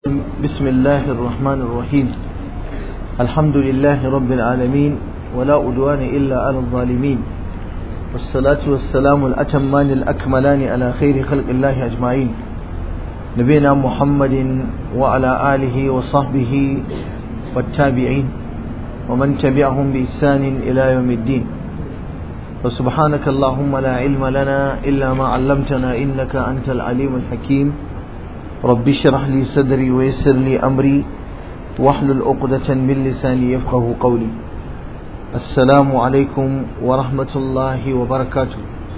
بسم الله الرحمن الرحيم الحمد لله رب العالمين ولا أدوان إلا على الظالمين والصلاة والسلام الأتمان الأكملان على خير خلق الله أجمعين نبينا محمد وعلى آله وصحبه والتابعين ومن تبعهم بإحسان إلى يوم الدين وسبحانك اللهم لا علم لنا إلا ما علمتنا إنك أنت العليم الحكيم رب اشرح لي صدري ويسر لي أمري واحلل عقدة من لساني يفقه قولي السلام عليكم ورحمة الله وبركاته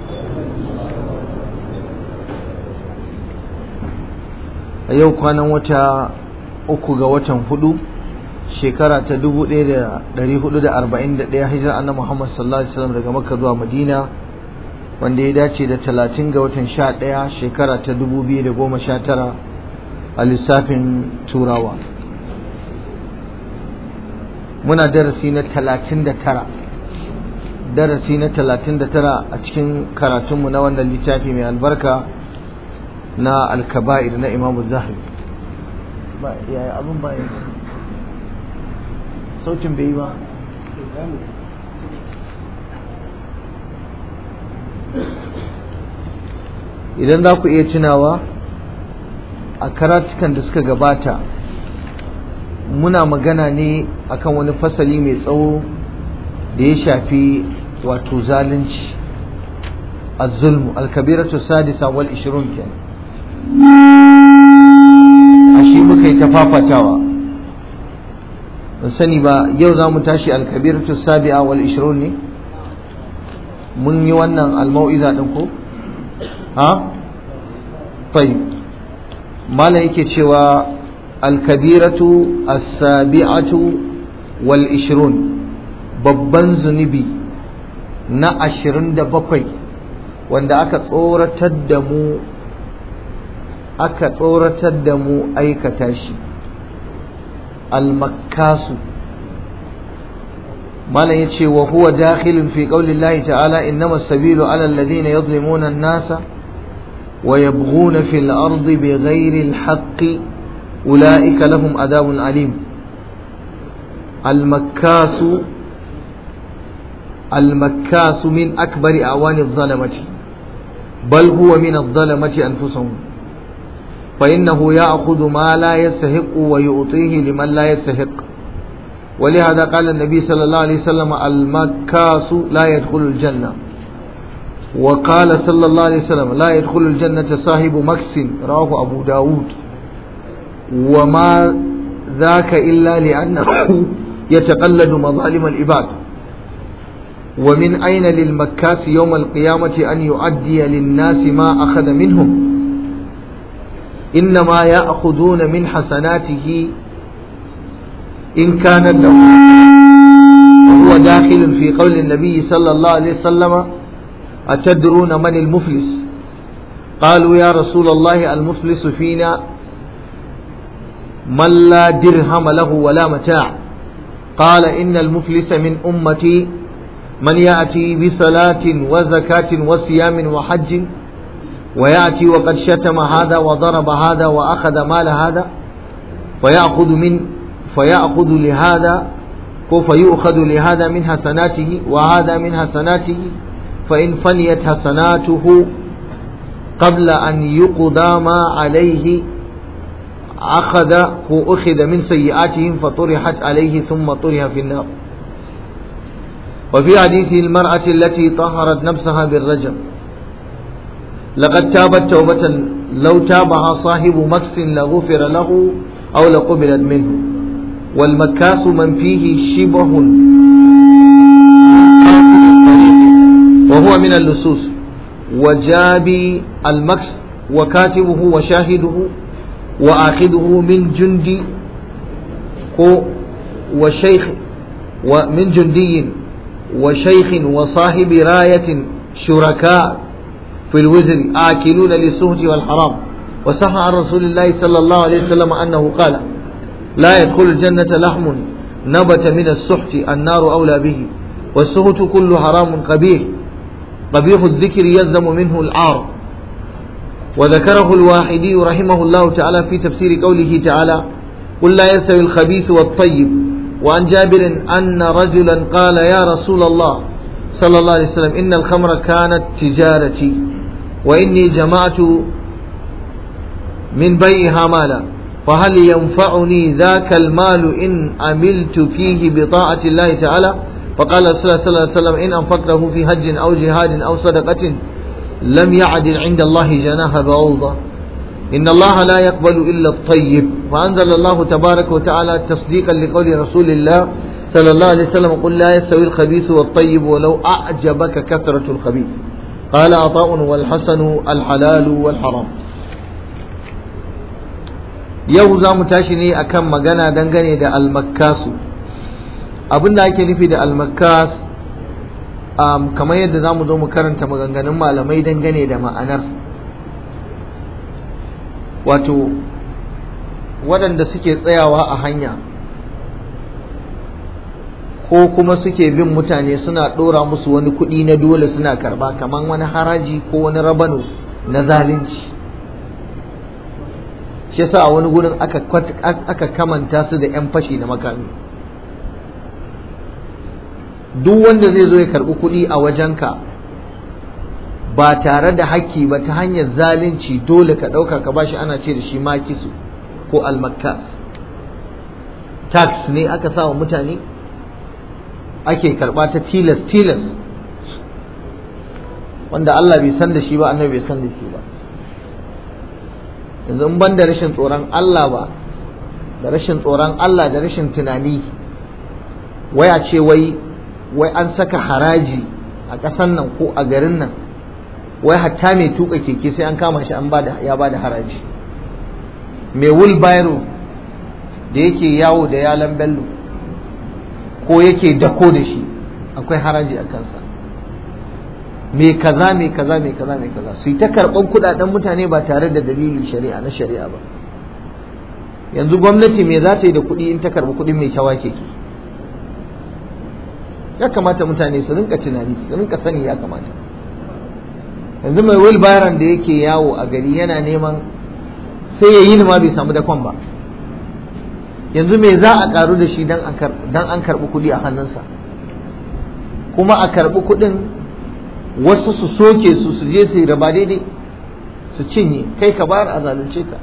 yau kwanan wata uku ga watan hudu shekara ta 1441 hijirar annabi Muhammad sallallahu alaihi wasallam daga Makka zuwa Madina wanda ya dace da 30 ga watan 11 shekara ta 2019 a lissafin turawa muna darasi na 39 darasi na 39 a cikin karatunmu na wannan littafi mai albarka na alkaba'ir na imamu zahabi ba yaya abin ba sautin bai yi ba idan za ku iya tunawa a karatukan da suka gabata muna magana ne akan wani fasali mai tsawo da ya shafi wato zalunci الظلم الكبيرة السادسة والعشرون كان أشي مكي تفافتاوا sani ba yau za mu tashi alkabiratu sabi'a wal ishrun ne mun yi wannan almau'iza din ko ha tayyib mala yake cewa alkabiratu as-sabi'atu wal ishrun babban zunubi na ashirin da bakwai wanda aka tsoratar da mu aka tsoratar da mu aikata shi المكاس ما لا يتشي وهو داخل في قول الله تعالى إنما السبيل على الذين يظلمون الناس ويبغون في الأرض بغير الحق أولئك لهم عذاب أليم المكاس المكاس من أكبر أعوان الظلمة بل هو من الظلمة أنفسهم فإنه يأخذ ما لا يستحق ويعطيه لمن لا يستحق ولهذا قال النبي صلى الله عليه وسلم المكاس لا يدخل الجنة وقال صلى الله عليه وسلم لا يدخل الجنة صاحب مكس رواه أبو داود وما ذاك إلا لأنه يتقلد مظالم العباد ومن أين للمكاس يوم القيامة أن يؤدي للناس ما أخذ منهم إنما يأخذون من حسناته إن كان له وهو داخل في قول النبي صلى الله عليه وسلم أتدرون من المفلس قالوا يا رسول الله المفلس فينا من لا درهم له ولا متاع قال إن المفلس من أمتي من يأتي بصلاة وزكاة وصيام وحج ويأتي وقد شتم هذا وضرب هذا وأخذ مال هذا فيأخذ من فيأخذ لهذا فيؤخذ لهذا من حسناته وهذا من حسناته فإن فنيت حسناته قبل أن يقضى ما عليه أخذ أخذ من سيئاتهم فطرحت عليه ثم طرح في النار وفي حديث المرأة التي طهرت نفسها بالرجم لقد تابت توبة لو تابها صاحب مكس لغفر له أو لقبلت منه والمكاس من فيه شبه وهو من اللصوص وجابي المكس وكاتبه وشاهده وآخذه من جندي وشيخ ومن جندي وشيخ وصاحب راية شركاء في الوزر آكلون للسهت والحرام وصح عن رسول الله صلى الله عليه وسلم أنه قال لا يدخل الجنة لحم نبت من السحت النار أولى به والسهت كل حرام قبيح قبيح الذكر يلزم منه العار وذكره الواحدي رحمه الله تعالى في تفسير قوله تعالى قل لا يستوي الخبيث والطيب وعن جابر أن رجلا قال يا رسول الله صلى الله عليه وسلم إن الخمر كانت تجارتي وإني جمعت من بيعها مالا فهل ينفعني ذاك المال إن عملت فيه بطاعة الله تعالى فقال رسول الله صلى الله عليه وسلم إن أنفقته في هج أو جهاد أو صدقة لم يعدل عند الله جناح بعوضة إن الله لا يقبل إلا الطيب فأنزل الله تبارك وتعالى تصديقا لقول رسول الله صلى الله عليه وسلم قل لا يستوي الخبيث والطيب ولو أعجبك كثرة الخبيث قال عطاء والحسن الحلال والحرام yau za mu tashi ne akan magana dangane da almakkasu abin da ake nufi da almakkas um, kamar yadda za mu zo mu karanta maganganun malamai dangane da ma'anar wato waɗanda suke tsayawa a hanya ko kuma suke bin mutane suna ɗora musu wani kuɗi na dole suna karba kamar wani haraji ko wani rabano na zalunci shi yasa a wani gurin aka kamanta su da 'yan fashi da makami duk wanda zai zo ya karbi kuɗi a wajenka ba tare da haƙƙi ba ta hanyar zalunci dole ka ɗauka ka bashi ana ce da shi makisu ko almakkas tax ne aka sa wa mutane ake karɓa ta tilas tilas wanda Allah bai san da shi ba annabi bai san da shi ba yanzu in ban da rashin tsoron Allah ba da rashin tsoron Allah da rashin tunani waya ce wai wai an saka haraji a ƙasan nan ko a garin nan wai hatta mai tuka keke sai an kama shi an bada ya bada haraji mai wheelbarrow da yake yawo da yalan bello ko yake dako da shi akwai haraji a kansa mai kaza mai kaza mai kaza mai kaza su yi ta karɓar kuɗaɗen mutane ba tare da dalili shari'a na shari'a ba yanzu gwamnati me za ta yi da kuɗi in ta karɓi kuɗin mai kyawa keke ya kamata mutane su rinka tunani su rinka sani ya kamata yanzu mai wilbaran da yake yawo a gari yana neman sai ya yi ma bai samu dakon ba yanzu me za a karu da shi dan an karɓi kuɗi a hannunsa kuma a karɓi kuɗin wasu su soke su su je su raba daidai su cinye kai ka bayar a zalunce ka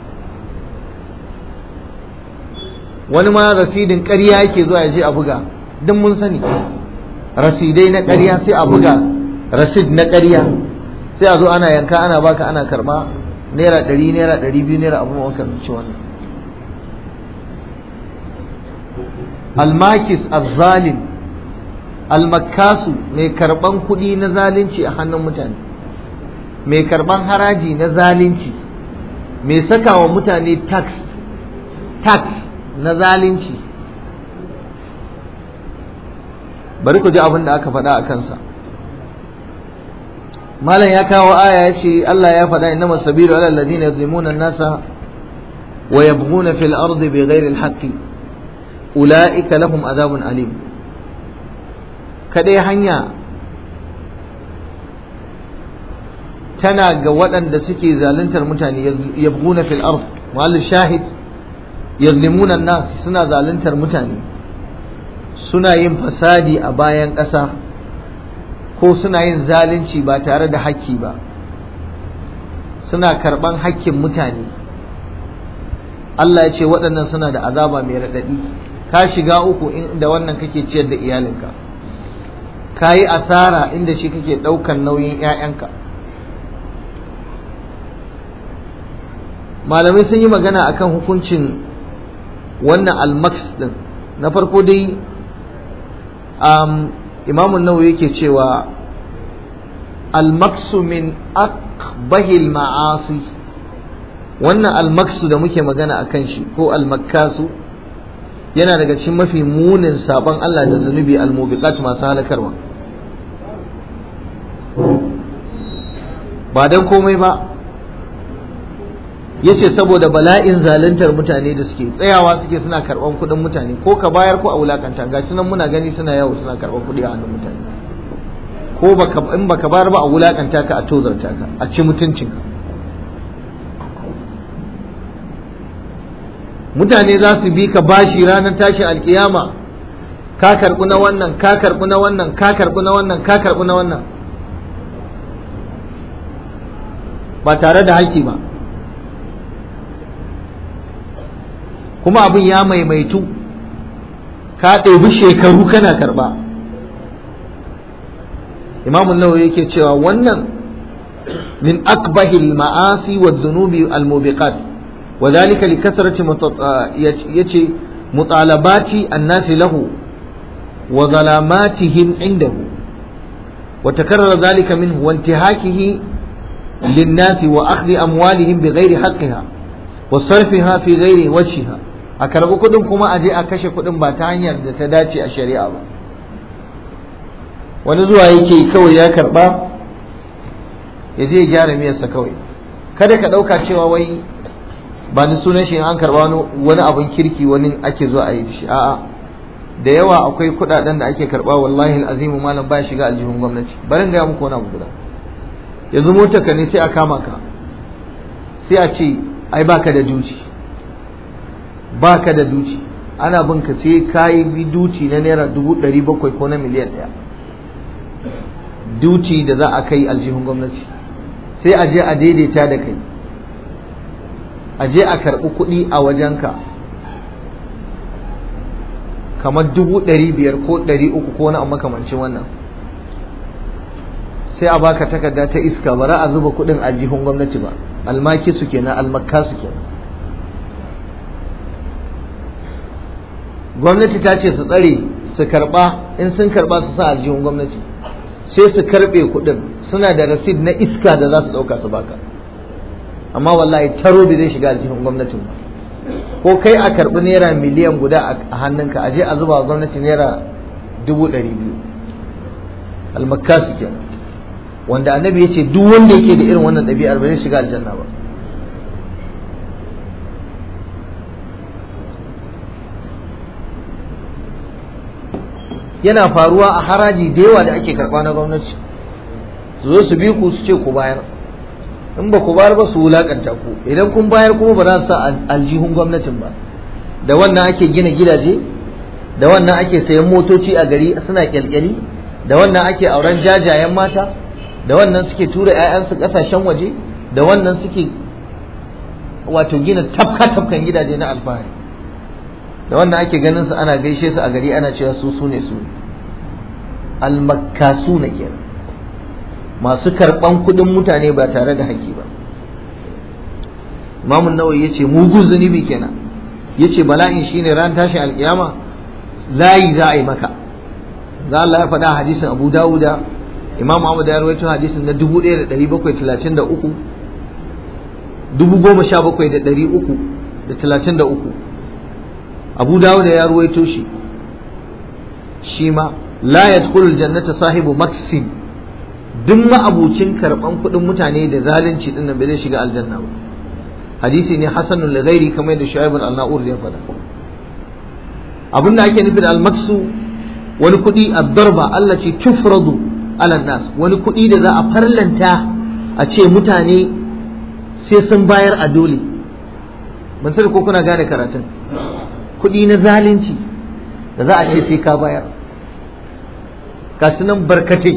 wani ma rasidin ƙarya yake zuwa ya je a buga duk mun sani rasidai na ƙarya sai a buga rasid na ƙarya sai a zo ana yanka ana baka ana karba naira ɗari naira ɗari biyu naira abu makamanci wannan almakis azzalim almakasu mai karban kuɗi na zalunci a hannun mutane mai karban haraji na zalunci mai saka wa mutane tax tax na zalunci bari ku ji abin da aka faɗa a kansa malam ya kawo aya ya ce Allah ya faɗa inna masabiru ala alladhina yuzlimuna an-nasa wa yabghuna fil ardi bighairi al-haqqi ulaika lahum azabun alim kadai hanya tana ga waɗanda suke zaluntar mutane yabghuna fil ard wal shahid yuzlimuna an-nas suna zaluntar mutane suna yin fasadi a bayan ƙasa ko suna yin zalunci ba tare da hakki ba suna karɓan hakkin mutane Allah ya ce waɗannan suna da azaba mai raɗaɗi ka shiga uku inda wannan kake ciyar da iyalinka ka yi asara inda shi kake ɗaukan nauyin 'ya'yanka malamai sun yi magana akan hukuncin wannan almaks din na farko dai imamun nawawi yake cewa almaksu min akbahil ma'asi wannan almaksu da muke magana a kan shi ko almakkasu yana daga cikin mafi munin sabon Allah da zunubi almubiqat masu halakarwa ba dan komai ba yace saboda bala'in zaluntar mutane da suke tsayawa suke suna karban kuɗin mutane ko ka bayar ko a wulakanta gashi nan muna gani suna yawo suna karban kuɗi a hannun mutane ko baka in baka bayar ba a wulakanta ka a tozarta ka a ci mutuncin ka mutane za su bi ka bashi ranar tashin alkiyama ka karɓi na wannan ka karɓi na wannan ka karɓi na wannan ka karɓi na wannan ba tare da haƙƙi ba kuma abin ya maimaitu ka ɗebi shekaru kana karɓa imamun nawawi yake cewa wannan min akbahil ma'asi wa dhunubi al-mubiqat wa dhalika li kasrati yace mutalabati an-nasi lahu wa zalamatihim indahu wa takarrara dhalika minhu wa intihakihi lin-nasi wa akhdhi amwalihim bighairi haqqiha wa sarfiha fi ghairi wajhiha a karbi kudin kuma aje a kashe kudin ba ta hanyar da ta dace a shari'a ba wani zuwa yake kawai ya karba ya je ya gyara miyarsa kawai kada ka ɗauka cewa wai ba ni sunan shi an karba wani abin kirki wani ake zuwa a yi shi a'a da yawa akwai kuɗaɗen da ake karba wallahi azimu malam baya shiga aljihun gwamnati barin gaya muku wani abu guda yanzu motar ka ne sai a kama ka sai a ce ai baka da duci baka da duci ana bin ka sai ka yi duci na naira dubu ɗari bakwai ko na miliyan ɗaya duci da za a kai aljihun gwamnati sai a je a daidaita da kai a je a karɓi kuɗi a wajenka kamar dubu ɗari biyar ko ɗari uku ko wani makamancin wannan sai a baka takarda ta iska ba za a zuba kuɗin aljihun gwamnati ba almaki su kenan almakka su kenan gwamnati ta ce su tsare su karɓa in sun karɓa su sa aljihun gwamnati sai su karbe kuɗin suna da rasid na iska da za su ɗauka su baka amma wallahi taro bai zai shiga aljihun gwamnatin ba ko kai a karɓi naira miliyan guda a hannunka a je a zuba wa gwamnati naira dubu ɗari biyu almakasi kenan wanda annabi ya ce duk wanda yake da irin wannan ɗabi'ar ba zai shiga aljanna ba yana faruwa a haraji da yawa da ake karɓa na gwamnati su zo su bi ku su ce ku bayar in ba ku bayar ba su wulakanta ku idan kun bayar kuma ba za su sa aljihun gwamnatin ba da wannan ake gina gidaje da wannan ake sayan motoci a gari suna kyalkyali da wannan ake auren jajayen mata da wannan suke tura 'ya'yansu ƙasashen waje da wannan suke wato gina tafka tafkan gidaje na alfahari da wannan ake ganin su ana gaishe su a gari ana cewa su su ne su almakkasu na kenan masu karɓan kuɗin mutane ba tare da haƙƙi ba imamun nawawi ya ce mugun zunubi kenan ya ce bala'in shine ran tashin alƙiyama layi za a yi maka za Allah ya faɗa hadisin abu dawuda imam ahmad ya rawaito hadisin na dubu ɗaya da ɗari bakwai talatin da uku dubu goma sha bakwai da ɗari uku da talatin da uku abu dawuda ya ruwaito shi shi ma la yadkhulu aljannata sahibu maksin duk ma'abucin karban kuɗin mutane da zalunci din nan bai zai shiga aljanna ba hadisi ne hasanun li ghairi kamar da shu'aib al-na'ur ya faɗa abinda ake nufi da al-maksu wani kuɗi ad-darba Allah ce tufradu ala nas wani kuɗi da za a farlanta a ce mutane sai sun bayar a dole ban sani ko kuna gane karatun kuɗi na zalunci da za a ce sai ka bayar kasu nan barkace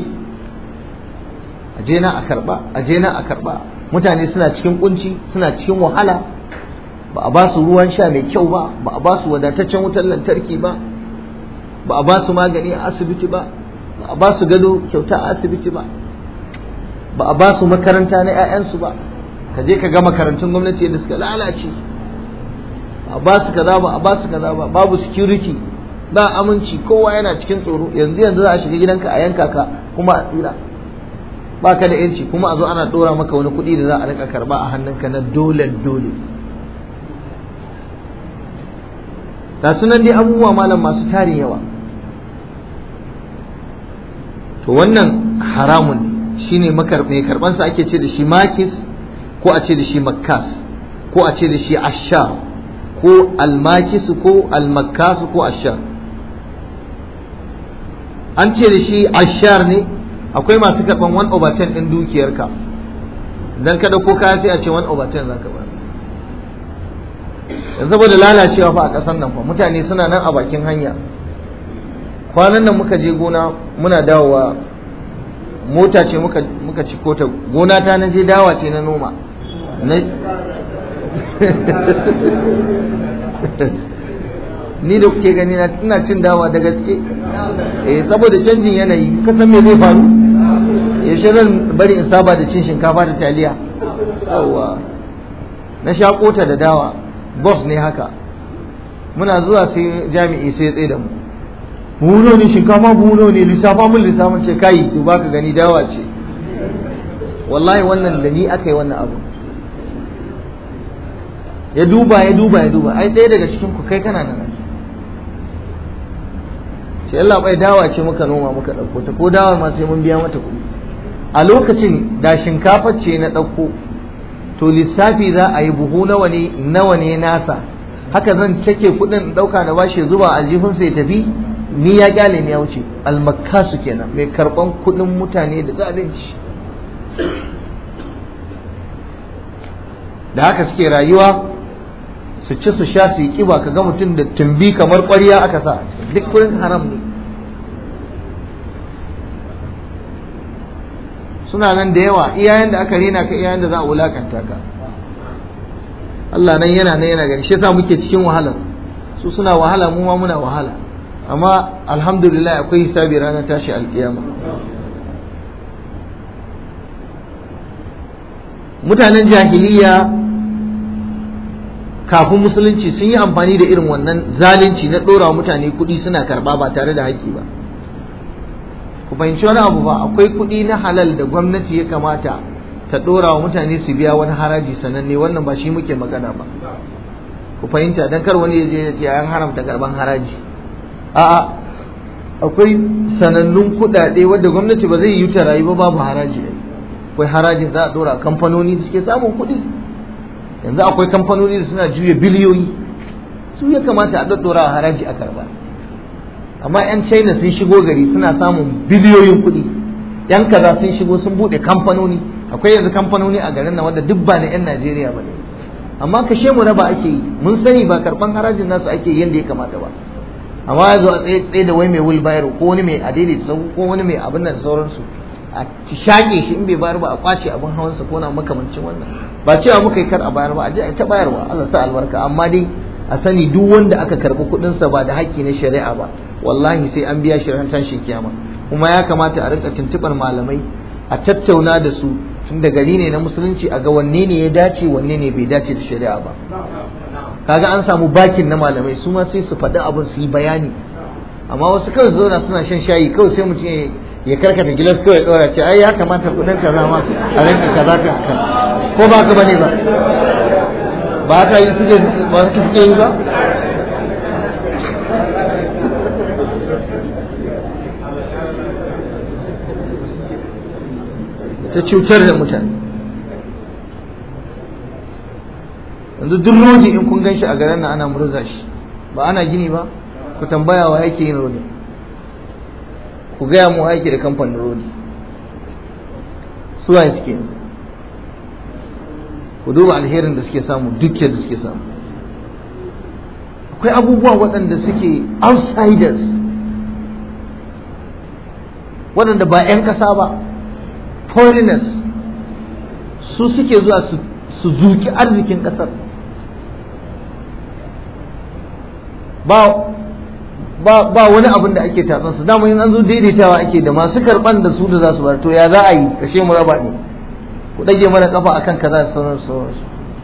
a je na a karba a je na a karba mutane suna cikin kunci suna cikin wahala ba a ba su ruwan sha mai kyau ba ba a ba su wadataccen wutar lantarki ba ba a ba su magani a asibiti ba ba a ba su gado kyauta a asibiti ba ba a ba su makaranta na 'ya'yansu ba ka je ka ga makarantun gwamnati yadda suka lalace a ba su kaza ba a ba su kaza ba babu security ba aminci kowa yana cikin tsoro yanzu yanzu za a shiga gidanka a yanka ka kuma a tsira ba ka da yanci kuma a zo ana dora maka wani kuɗi da za a rika karba a hannunka na dole dole ga sunan dai abubuwa malam masu tarin yawa to wannan haramun ne shine makarbe karbansa ake ce da shi makis ko a ce da shi makkas ko a ce da shi ashar ko almakisu ko almakasu ko ashar an ce da shi ashar ne akwai masu karɓan 1 over 10 ɗin dukiyarka dan kada ko kaya sai a ce 1 over 10 zaka ba yanzu saboda lalacewa fa a ƙasar nan fa mutane suna nan a bakin hanya kwanan nan muka je gona muna dawowa mota ce muka muka ciko ta gona ta na je dawa ce na noma ni da kuke gani na ina cin dawa da gaske eh saboda canjin yanayi ka san me zai faru yaushe zan bari in saba da cin shinkafa da taliya yawa na sha kota da dawa boss ne haka muna zuwa sai jami'i sai tsaye da mu buhuno ne shinkafa buhuno ne lissafa mun lissafin ce kai duba ka gani dawa ce wallahi wannan da ni aka yi wannan abu ya duba ya duba ya duba ai ɗaya daga cikin ku kai kana nan ce Allah bai dawa ce muka noma muka ɗauko ta ko dawar ma sai mun biya mata kuɗi a lokacin da shinkafa ce na ɗauko to lissafi za a yi buhu nawa ne nawa ne nasa haka zan cake kuɗin ɗauka da bashi zuba aljihunsa ya tafi ni ya kyale ni ya wuce almakasu kenan mai karɓan kuɗin mutane da zalunci da haka suke rayuwa su ci su sha su yi kiba ka ga mutum da tumbi kamar ƙwarya aka sa duk kuɗin haram ne suna nan da yawa iyayen da aka rena ka iyayen da za a wulakanta ka Allah nan yana nan yana gani shi yasa muke cikin wahala su suna wahala mu ma muna wahala amma alhamdulillah akwai hisabi ranar tashi alkiyama mutanen jahiliya kafin musulunci sun yi amfani da irin wannan zalunci na ɗora mutane kuɗi suna karɓa ba tare da haƙƙi ba ku fahimci wani abu ba akwai kuɗi na halal da gwamnati ya kamata ta ɗora wa mutane su biya wani haraji sananne wannan ba shi muke magana ba ku fahimta dan kar wani ya je ya ce an haramta karban haraji a'a akwai sanannun kuɗaɗe wadda gwamnati ba zai yi ta rayu ba babu haraji akwai harajin za a ɗora kamfanoni da suke samun kuɗi yanzu akwai kamfanoni da suna juya biliyoyi su ya kamata a ɗaɗɗora haraji a karba amma 'yan china sun shigo gari suna samun biliyoyin kuɗi 'yan kaza sun shigo sun buɗe kamfanoni akwai yanzu kamfanoni a garin nan wanda duk ba na 'yan najeriya ba ne amma kashe mu raba ake yi mun sani ba karɓan harajin nasu ake yi yadda ya kamata ba amma ya zo a tsaye tsaye da wai mai wheelbarrow ko wani mai adaidaita sau ko wani mai abin nan da sauransu a shaƙe shi in bai bayar ba a kwace abin hawansa ko na makamancin wannan ba cewa muka yi kar a bayar ba a je a ta bayarwa Allah sa albarka amma dai a sani duk wanda aka karɓi kuɗinsa ba da haƙƙi na shari'a ba wallahi sai an biya shi ran tashin kiyama kuma ya kamata a rinka tuntuɓar malamai a tattauna da su tun da gari ne na musulunci a ga wanne ne ya dace wanne ne bai dace da shari'a ba kaga an samu bakin na malamai su ma sai su faɗi abin su yi bayani amma wasu kawai zauna suna shan shayi kawai sai mutum ya karkata gilas kawai ɗora ce ai ya kamata kuɗin kaza ma a rinka kaza ka ko ba ka bane ba ba ka yi suke ba su suke yi ba ta cutar da mutane yanzu duk rodi in kun ganshi a garin nan ana murza shi ba ana gini ba ku tambaya wa yake yin rodi ku gaya mu aiki da kamfanin rodi suwaye suke yanzu ku duba alherin da suke samu dukiyar da suke samu akwai abubuwa waɗanda suke outsiders waɗanda ba 'yan ƙasa ba foreigners su suke zuwa su zuki arzikin ƙasar ba ba ba wani abin da ake tatsan su dama in an zo daidaitawa ake da masu karban da su da za su bar to ya za a yi kashe mu raba ne ku dage mana kafa akan kaza da sauran sauransu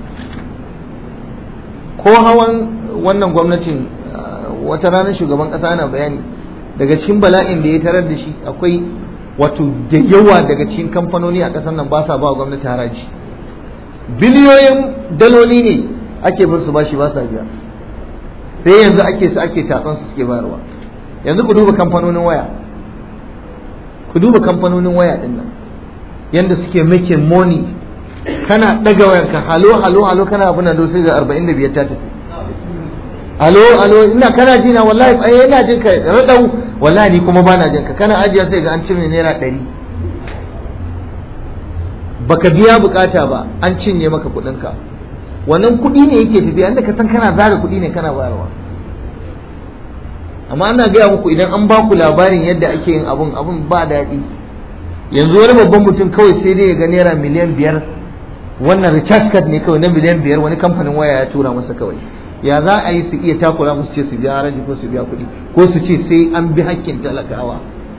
ko hawan wannan gwamnatin wata ranar shugaban kasa yana bayani daga cikin bala'in da ya tarar da shi akwai wato da yawa daga cikin kamfanoni a ƙasar nan ba sa ba gwamnati haraji biliyoyin daloli ne ake bin su bashi ba sa biya sai yanzu ake su ake tatsan su suke bayarwa yanzu ku duba kamfanonin waya ku duba kamfanonin waya din nan yanda suke making money kana daga wayanka halo halo halo kana abin da sai ga 45 ta tafi alo alo ina kana jina wallahi eh ina jin ka radau wallahi ni kuma bana jin ka kana ajiya sai ga an cire naira 100 baka biya bukata ba an cinye maka kudin ka wannan kuɗi ne yake tafiya inda ka san kana zara kuɗi ne kana bayarwa amma ana gaya muku idan an ba ku labarin yadda ake yin abun abun ba daɗi yanzu wani babban mutum kawai sai dai ya ga naira miliyan biyar wannan recharge card ne kawai na miliyan biyar wani kamfanin waya ya tura masa kawai ya za a yi su iya takura musu ce su biya haraji ko su biya kuɗi ko su ce sai an bi hakkin talakawa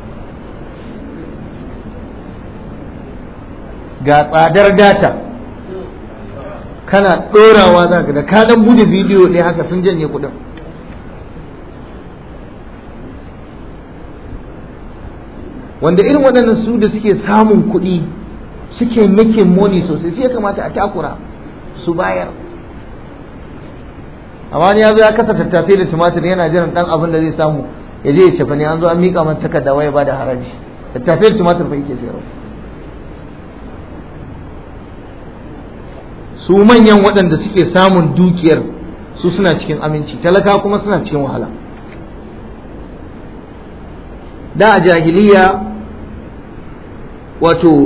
ga tsadar data kana ɗorawa za ka da ka dan bude bidiyo ɗaya haka sun janye kuɗin wanda irin waɗannan su da suke samun kuɗi suke making money sosai sai ya kamata a takura su bayar amma wani ya zo ya kasa tattasai da tumatir yana jiran ɗan abin da zai samu ya je ya cefa ne an zo an miƙa masa takarda waya ba da haraji tattasai da tumatir fa yake sayarwa su manyan waɗanda suke samun dukiyar su suna cikin aminci talaka kuma suna cikin wahala da a jahiliya wato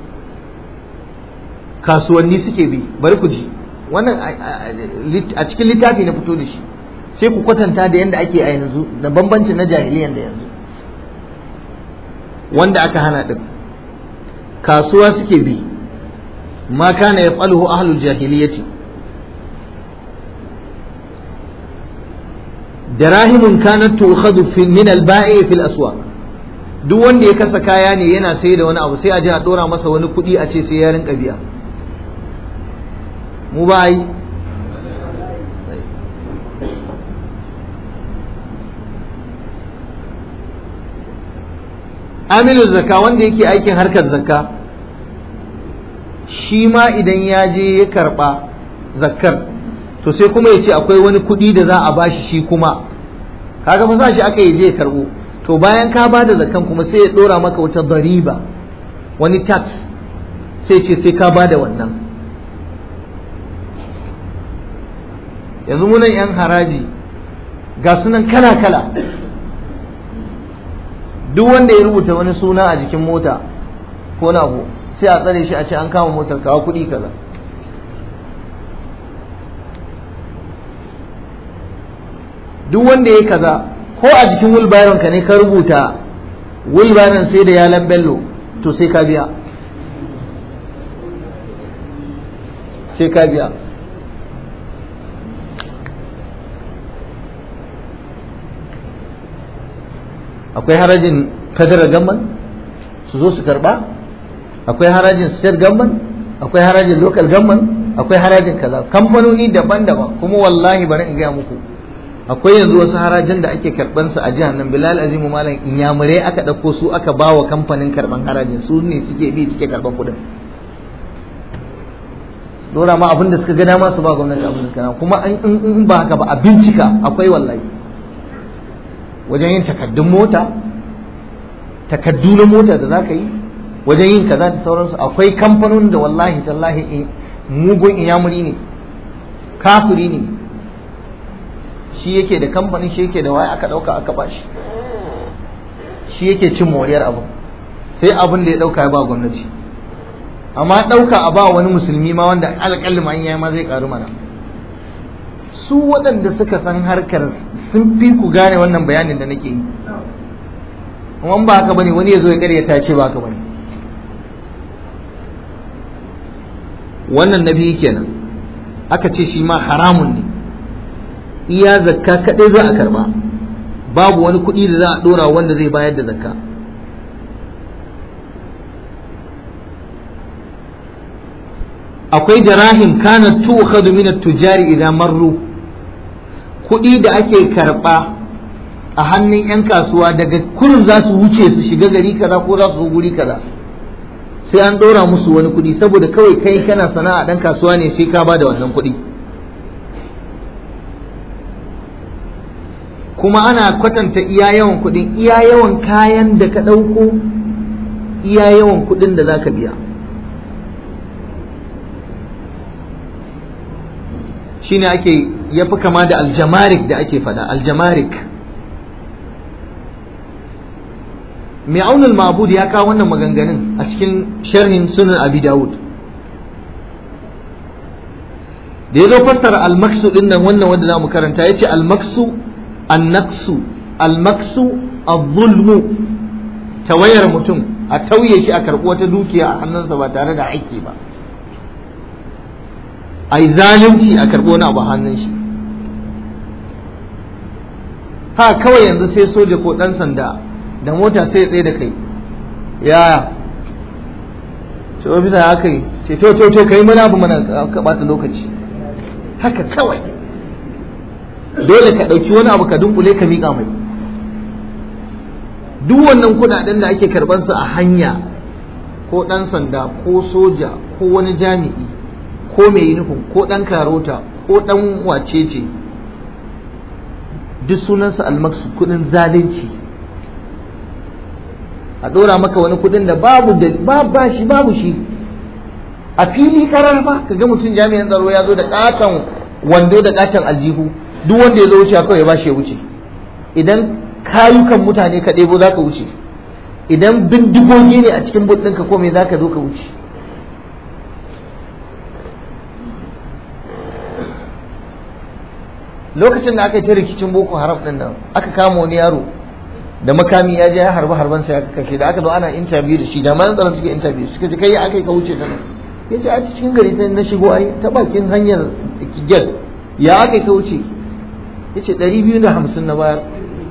kasuwanni suke bi bari ku ji wannan a cikin littafi na fito da shi sai ku kwatanta da yadda ake a yanzu da bambancin na jahiliyan da yanzu wanda aka hana ɗin kasuwa suke bi ma kana yaf'aluhu ahlul jahiliyyati darahimun kanat tu'khadhu min al-ba'i fil aswaq duk wanda ya kasa kaya ne yana sai da wani abu sai a je a dora masa wani kuɗi a ce sai ya rinka biya mu ba yi amilin zakka wanda yake aikin harkar zakka shi ma idan ya je ya karɓa zakkar to sai kuma ya ce akwai wani kuɗi da za a bashi shi kuma kaga fa sa shi aka yi je ya karɓo to bayan ka ba da zakan kuma sai ya dora maka wata dariba wani tax sai ce sai ka ba da wannan yanzu munan yan haraji ga sunan kala-kala duk wanda ya rubuta wani suna a jikin mota ko na abu sai a tsare shi a ce an kama motar kawo kuɗi kaza duk wanda ya kaza ko a jikin wulbaron ka ne ka rubuta wulbaron sai da yalan bello to sai ka biya sai ka biya akwai harajin federal gamman su zo su karba akwai harajin state gamman akwai harajin local gamman akwai harajin kaza kamfanoni daban-daban kuma wallahi bari in gaya muku akwai yanzu wasu harajin da ake karban su a jihar nan bilal azimu malam inyamurai aka ɗauko su aka ba wa kamfanin karban harajin su ne suke bi suke karban kuɗin dora ma abin da suka ga dama su ba gwamnati abin da suka kuma in ba haka ba a bincika akwai wallahi wajen yin takaddun mota takaddu na mota da za ka yi wajen yin kaza da sauransu akwai kamfanonin da wallahi tallahi mugun inyamuri ne kafiri ne shi yake da kamfanin shi yake da waya aka dauka aka bashi shi yake cin moriyar abu sai abin da ya dauka ya ba gwamnati amma dauka a ba wani musulmi ma wanda alƙalli ma yayi ma zai karu mana su waɗanda suka san harkar sun fi ku gane wannan bayanin da nake yi kuma ba haka bane wani ya zo ya karyata ce ba haka bane wannan nabi kenan aka ce shi ma haramun ne iya zakka kaɗai za a karba babu wani kuɗi da za a ɗora wanda zai bayar da zakka akwai jarahim kana tukhadu min at-tujari idan marru kuɗi da ake karɓa a hannun 'yan kasuwa daga kurin za su wuce su shiga gari kaza ko za su zo guri kaza sai an ɗora musu wani kuɗi saboda kawai kai kana sana'a ɗan kasuwa ne sai ka ba da wannan kuɗi kuma ana kwatanta iya yawan kuɗin iya yawan kayan da ka ɗauko iya yawan kuɗin da za ka biya shine ake ya fi kama da aljamarik da ake fada aljamarik mai aunin mabud ya kawo wannan maganganun a cikin sharhin sunan abi dawud da ya zo fassara almaksu din nan wannan wanda za mu karanta ya ce almaksu annaksu almaksu az-zulmu tawayar mutum a tauye shi a karɓi wata dukiya a hannunsa ba tare da aiki ba a yi zalunci a karɓi wani abu a hannun shi ha kawai yanzu sai soja ko ɗan sanda da mota sai tsaye da kai yaya ce ofisa ya kai ce to to to kai mana abu mana ka ɓata lokaci haka kawai dole ka ɗauki wani abu ka dunkule ka miƙa mai duk wannan kudaden da ake karban su a hanya ko dan sanda ko soja ko wani jami'i ko mai nufin ko dan karota ko dan wacece duk sunansa almaksu kudin zalunci a dora maka wani kudin da babu da ba shi babu shi a fili karar ba kaga mutum jami'an tsaro ya zo da katon wando da katon aljihu duk wanda ya zo wuce kawai ya bashi ya wuce idan kayukan mutane ka ɗebo za ka wuce idan bindigogi ne a cikin but ɗinka ko me za ka zo ka wuce lokacin da aka yi ta rikicin boko haram ɗin nan aka kama wani yaro da makami ya je ya harba harban sai aka kashe da aka zo ana interview da shi da man tsaron suke interview suka ce kai aka yi ka wuce ta nan ya ce a cikin gari ta na shigo ai ta bakin hanyar gate ya aka yi ka wuce ya ce ɗari biyu da hamsin na bayar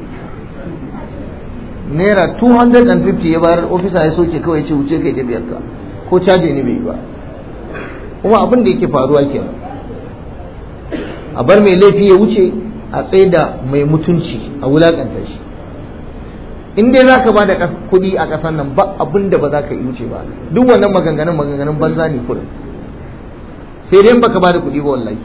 naira 250 ya bayar ofisa ya soke kawai ce wuce kai da biyar ka ko caje ne bai yi ba kuma abin da yake faruwa kenan a bar mai laifi ya wuce a tsaye da mai mutunci a wulakanta shi in dai za ka ba da kuɗi a ƙasar nan ba abin da ba za ka yi wuce ba duk wannan maganganun maganganun banza ne kurin sai dai baka ba da kuɗi ba wallahi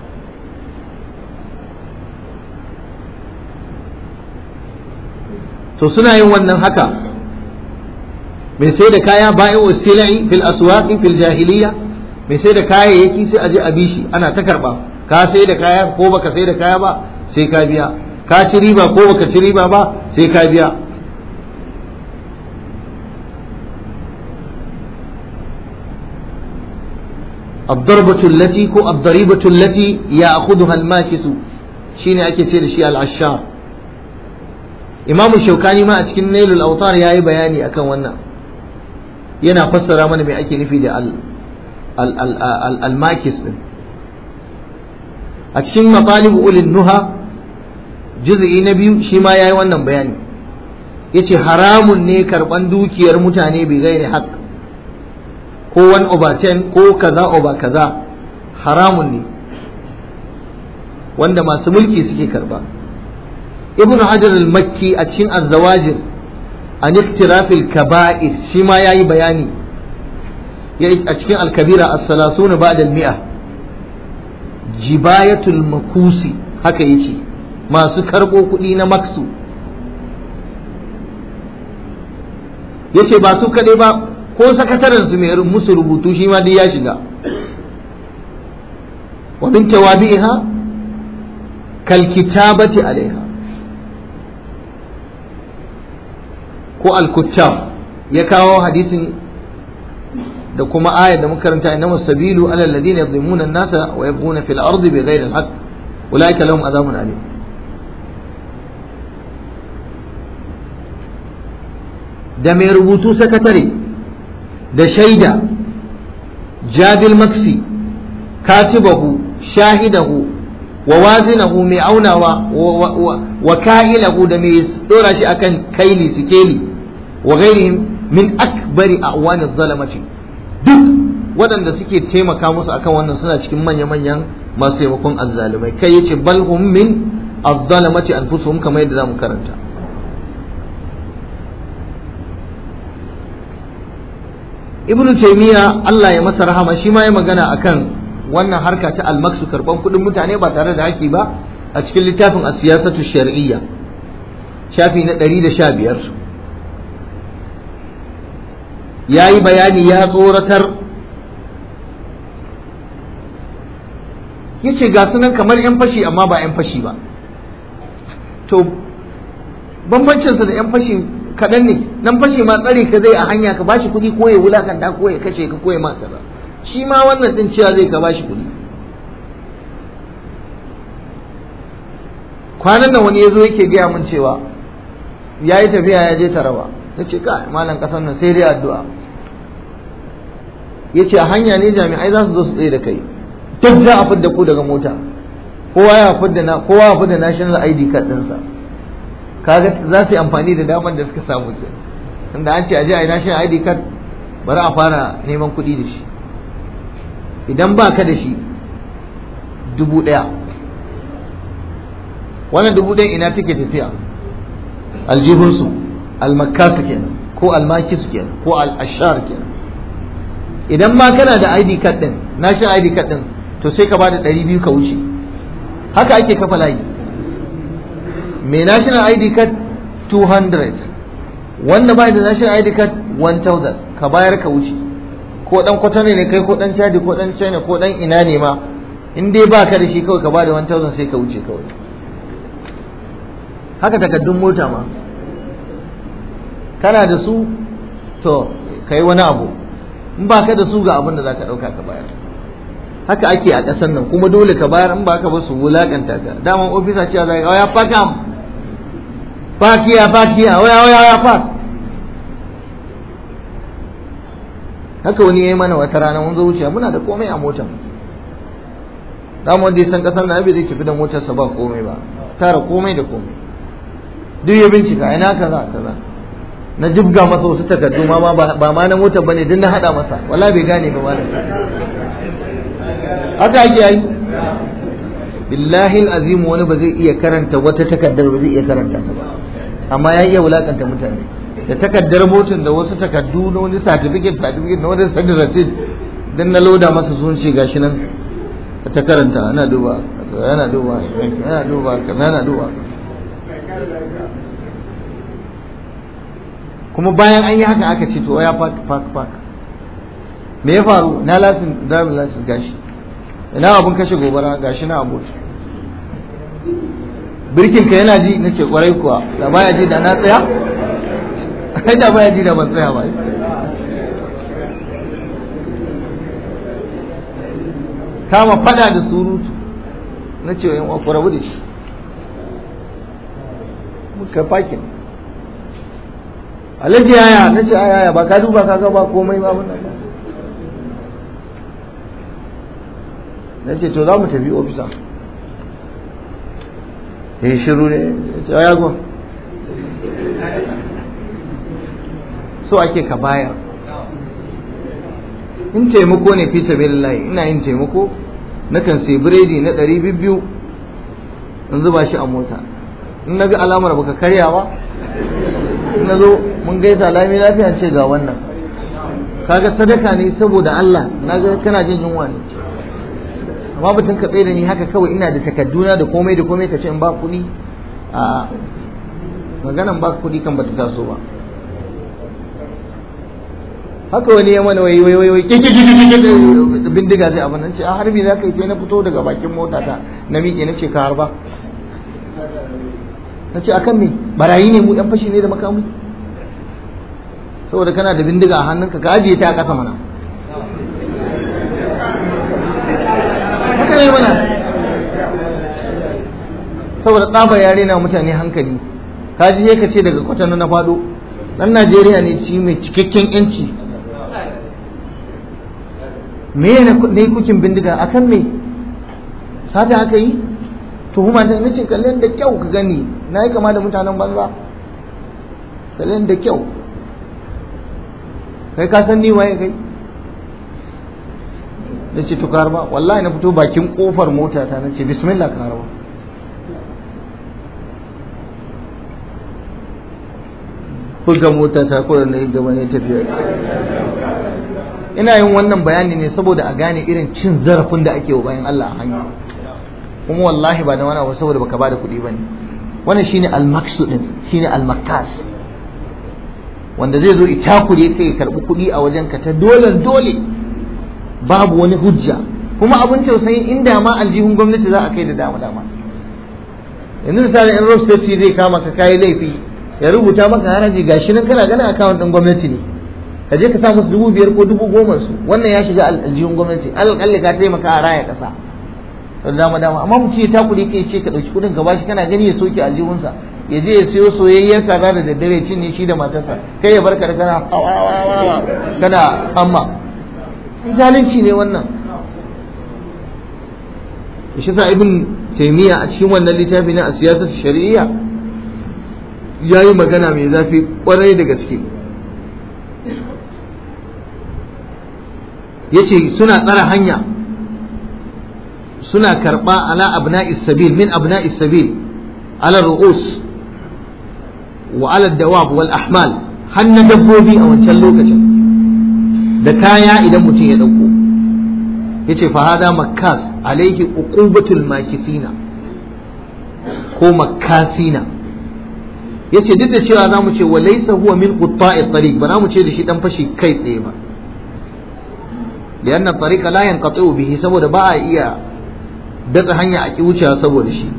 to suna yin wannan haka mai sai da kaya bayan wasila'i fil aswaqi fil jahiliya mai sai da kayayyaki sai aje a bishi ana ta karba ka sai da kaya ko baka sai da kaya ba sai ka biya ka ci riba ko baka ci riba ba sai ka biya الضربة التي كو الضريبة التي يأخذها الماكس شيني أكي تير شي العشار إمام الشوكاني ما أتكن نيل الأوطار يا بياني أكن ونا ينا فسر من مي أكي نفي ال ال ال ال الماكس أتكن مطالب أولي النهى جزء نبي شما يا wannan bayani yace haramun ne karban dukiyar mutane bi gairi haqq ko one over ten ko kaza over kaza haramun ne wanda masu mulki suke karba ibnu hajar al-makki a cikin az-zawajir an iktirafil kaba'ir shi ma yayi bayani a cikin al-kabira as-salasuna ba'da al-mi'a jibayatul makusi haka yace masu karbo kuɗi na maksu yace ba su kaɗai ba ko sakataren su mai musu rubutu shi ma dai ya shiga wa min tawabi'iha kal kitabati alaiha ko al kuttab ya kawo hadisin da kuma ayar da muka karanta innamas sabilu ala alladhina yadhlimuna an-nasa wa yabghuna fil ardi bighayri al-haqq ulaika lahum adhabun alim da mai rubutu sakatare da shaida jabil maksi katibahu shahidahu wa wazinahu mai aunawa wa ka'ilahu da mai dora shi akan kaili sikeli wa ghairihim min akbari a'wani zalamati duk waɗanda suke taimaka musu akan wannan suna cikin manya-manyan masu taimakon azzalumai kai yace bal hum min azzalamati anfusuhum kamar yadda zamu karanta ibnu taymiya Allah ya masa rahama shi ma ya magana akan wannan harka ta almaksu karban kudin mutane ba tare da haki ba a cikin littafin as-siyasatu shar'iyya shafi na 115 yayi bayani ya tsoratar yace ga sunan kamar yan fashi amma ba yan fashi ba to bambancinsa da yan fashi kaɗan ne nan fashe ma tsare ka zai a hanya ka bashi kuɗi ko ya wulakanta ko ya kashe ka ko ya maka ba shi ma wannan din cewa zai ka bashi kuɗi kwanan nan wani ya zo yake gaya min cewa ya yi tafiya ya je taraba ya ce ka malam kasan nan sai dai addu'a ya ce a hanya ne jami'ai za su zo su tsaye da kai duk za a fidda ku daga mota kowa ya fidda na kowa ya fidda national ID card ɗinsa kaga za su yi amfani da damar da suka samu ke inda an ce a je a yi national ID card bari a fara neman kuɗi da shi idan ba ka da shi dubu ɗaya wannan dubu ɗaya ina take tafiya aljihunsu almakasu kenan ko almakisu kenan ko al'ashar kenan idan ma kana da ID card din national ID card din to sai ka ba da ɗari biyu ka wuce haka ake kafa layi mai national ID card 200 wanda ba da national ID card 1000 ka bayar ka wuce ko dan kwatano ne kai ko dan chadi ko dan china ko dan ina ne ma in dai ba ka da shi kawai ka ba da 1000 sai ka wuce kawai haka takaddun mota ma kana da su to kai wani abu in ba ka da su ga abin da za ka ɗauka ka bayar haka ake a ƙasar nan kuma dole ka bayar in ba ka ba su wulaƙanta ka daman ofisa cewa za ka ya fakam fakiya fakiya waya waya waya fak haka wani ya yi mana wata rana mun zo wuce muna da komai a motar daman wanda ya san ƙasar na bai zai tafi da motarsa ba komai ba tara komai da komai duk ya bincika ina kaza kaza na jibga masa wasu takardu ma ba ma na motar bane duk na hada masa wala bai gane ba malam haka ake yi billahi alazim wani ba zai iya karanta wata takardar ba zai iya karanta ta ba amma ya iya wulakanta mutane da takardar motar da wasu takardu na wani certificate certificate na wani sadin receipt dan na loda masa sun ce gashi nan ta karanta ana duba yana duba yana duba yana duba kuma bayan an yi haka aka ce to ya fak fak fak me ya faru na lasin driving license gashi ina abun kashe gobara gashi na abu birkin ka yana ji nace kwarai kuwa da baya ji da na tsaya kai da baya ji da ban tsaya ba kama fada da surutu na ce yan uwa rabu da shi muka fakin alhaji yaya na ce yaya ba ka duba ka ga ba komai ba wannan ba na ce to za mu tafi ofisa ya yi shiru ne ya ce ya gwa so ake ka bayar in taimako ne fi sabilillahi ina yin taimako nakan sai biredi na ɗari biyu in zuba shi a mota in na ga alamar baka karya ba in na zo mun gaisa lami lafiya ce ga wannan kaga sadaka ne saboda Allah na ga kana jin yunwa ne amma batun ka tsaye da ni haka kawai ina da takadduna da komai da komai ka ce in ba kuɗi a maganan ba kuɗi kan bata taso ba haka wani ya mana wai wai wai kike kike kike bindiga zai abin nan ce a harbi za ka yi na fito daga bakin mota ta na miƙe na ce ka harba na ce akan me barayi ne mu yan fashi ne da makamu saboda kana da bindiga a hannunka ka ajiye ta a ƙasa mana haka ne mana saboda tsabar yare na mutane hankali ka ji ka ce daga kwatano na faɗo ɗan najeriya ne ci mai cikakken yanci me ne kukin bindiga akan me sata aka yi tuhuma ta nace kallon da kyau ka gani na yi kama da mutanen banza kallon da kyau kai ka san ni waye kai na ce to karba wallahi na fito bakin kofar mota ta na ce bismillah karba buga mota ta ko na yi gaba ne tafiya ina yin wannan bayani ne saboda a gane irin cin zarafin da ake wa bayan Allah a hanya kuma wallahi ba da wani abu saboda baka bada kuɗi bane wannan shine al-maqsud din shine al-makas wanda zai zo itakure kai karbi kuɗi a wajen ka ta dole dole babu wani hujja kuma abin tausayin inda ma aljihun gwamnati za a kai da dama dama yanzu misali in road safety zai kama ka kayi laifi ya rubuta maka haraji gashi nan kana ganin account din gwamnati ne ka je ka sa musu dubu biyar ko dubu goma su wannan ya shiga aljihun gwamnati alƙalli ka taimaka a raya ƙasa da dama dama amma mutum ya takuri kai ce ka dauki kudin ka bashi kana gani ya soke aljihunsa ya je ya siyo soyayyar kaza da daddare cinye shi da matarsa kai ya barka da kana kana amma zalunci ne wannan shi sa ibn taymiya a cikin wannan littafi na siyasar shari'iyya ya yi magana mai zafi kwarai da gaske ya ce suna tsara hanya suna karɓa ala abna'i sabil min abna'i sabil ala ru'us wa ala dawab wal ahmal hannun dabbobi a wancan lokacin da kaya idan mutum ya ɗauko ya ce fahada makas alaihi uqubatul makisina ko makasina ya ce duk da cewa za mu ce wa laisa huwa min qutta'i tariq ba za mu ce da shi dan fashi kai tsaye ba lianna tariqa la yanqati'u bihi saboda ba a iya datsa hanya a ki wucewa saboda shi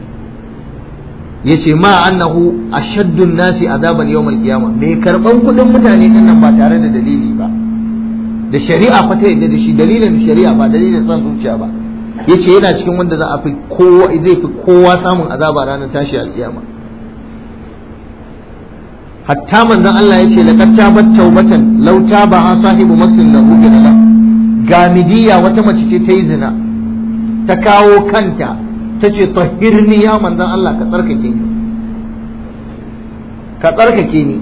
yace ma annahu ashaddu nasi azaban yawm al-qiyamah mai karban kudin mutane din nan ba tare da dalili ba da shari'a fa ta yadda da shi dalilin shari'a ba dalilin san zuciya ba yace yana cikin wanda za a fi kowa zai fi kowa samun azaba ranar tashi al-qiyama hatta manzon Allah yace laqad tabat tawbatan law tabaha sahibu maksin lahu bi gamidiya wata mace ce ta yi zina ta kawo kanta ta ce tahirni ya manzan Allah ka tsarkake ni ka tsarkake ni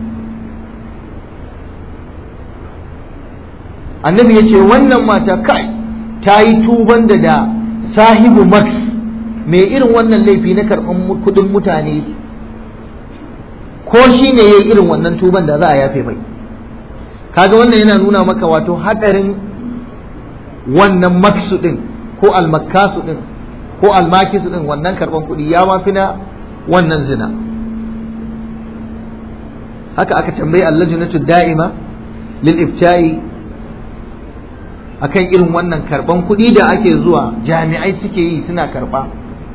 annabi ya ce wannan mata kai ta yi tuban da da sahibu max mai irin wannan laifi na karɓar kudin mutane ko shi ne ya yi irin wannan tuban da za a yafe mai kaga wannan yana nuna maka wato haɗarin wannan maksu ɗin ko almakasu ɗin ko almakisu ɗin wannan karɓan kuɗi ya mafi na wannan zina haka aka tambayi allajinatu da'ima lil ifta'i akan irin wannan karɓan kuɗi da ake zuwa jami'ai suke yi suna karɓa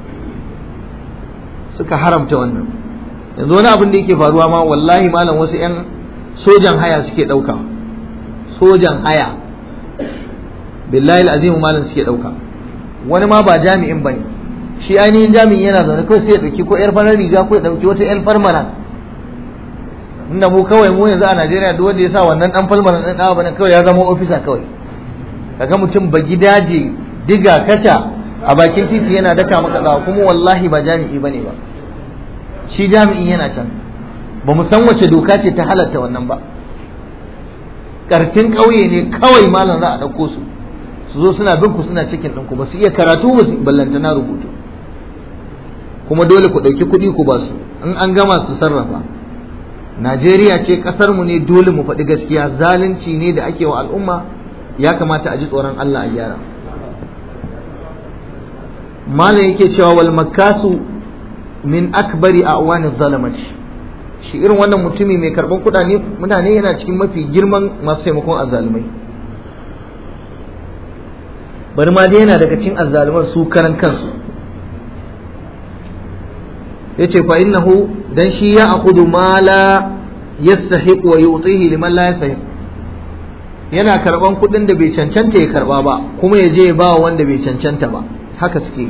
suka haramta wannan yanzu wani abin da yake faruwa ma wallahi malam wasu 'yan sojan haya suke ɗauka sojan haya billahi azimu malam suke ɗauka wani ma ba jami'in bane shi ainihin jami'in yana zaune kawai sai ya ɗauki ko yar farar riga ko ya ɗauki wata yar farmana inda mu kawai mu yanzu a Najeriya duk wanda ya sa wannan dan falmana ɗan ɗawa bane kawai ya zama ofisa kawai kaga mutum ba gidaje diga kaca a bakin titi yana daka maka tsawa kuma wallahi ba jami'i bane ba shi jami'in yana can ba mu san wace doka ce ta halatta wannan ba kartin ƙauye ne kawai malam za a ɗauko su su zo suna bin ku suna cikin ɗinku ba su iya karatu ba su ballanta na rubutu kuma dole ku ɗauki kuɗi ku ba su in an gama su sarrafa najeriya ce ƙasar mu ne dole mu faɗi gaskiya zalunci ne da ake wa al'umma ya kamata a ji tsoron allah a gyara malam yake cewa wal makasu min akbari a awani zalamati shi irin wannan mutumi mai karɓan kuɗaɗe mutane yana cikin mafi girman masu taimakon azzalumai bari ma dai yana daga cikin azzaluman su karan kansu yace fa innahu dan shi ya akudu ma la yastahiq wa yu'tihi liman la yastahiq yana karban kudin da bai cancanta ya karba ba kuma ya je ya ba wanda bai cancanta ba haka suke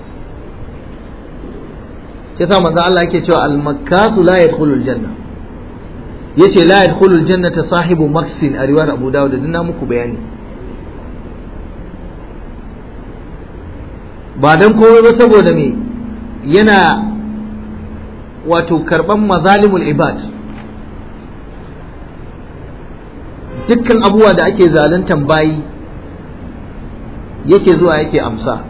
yasa manzo Allah yake cewa al-makkasu la yadkhulul janna yace la yadkhulul jannata sahibu maksin a riwayar Abu Dawud dinna muku bayani ba don komai ba saboda me yana wato karban mazalimul ibad dukkan abubuwa da ake zaluntan bayi yake zuwa yake amsa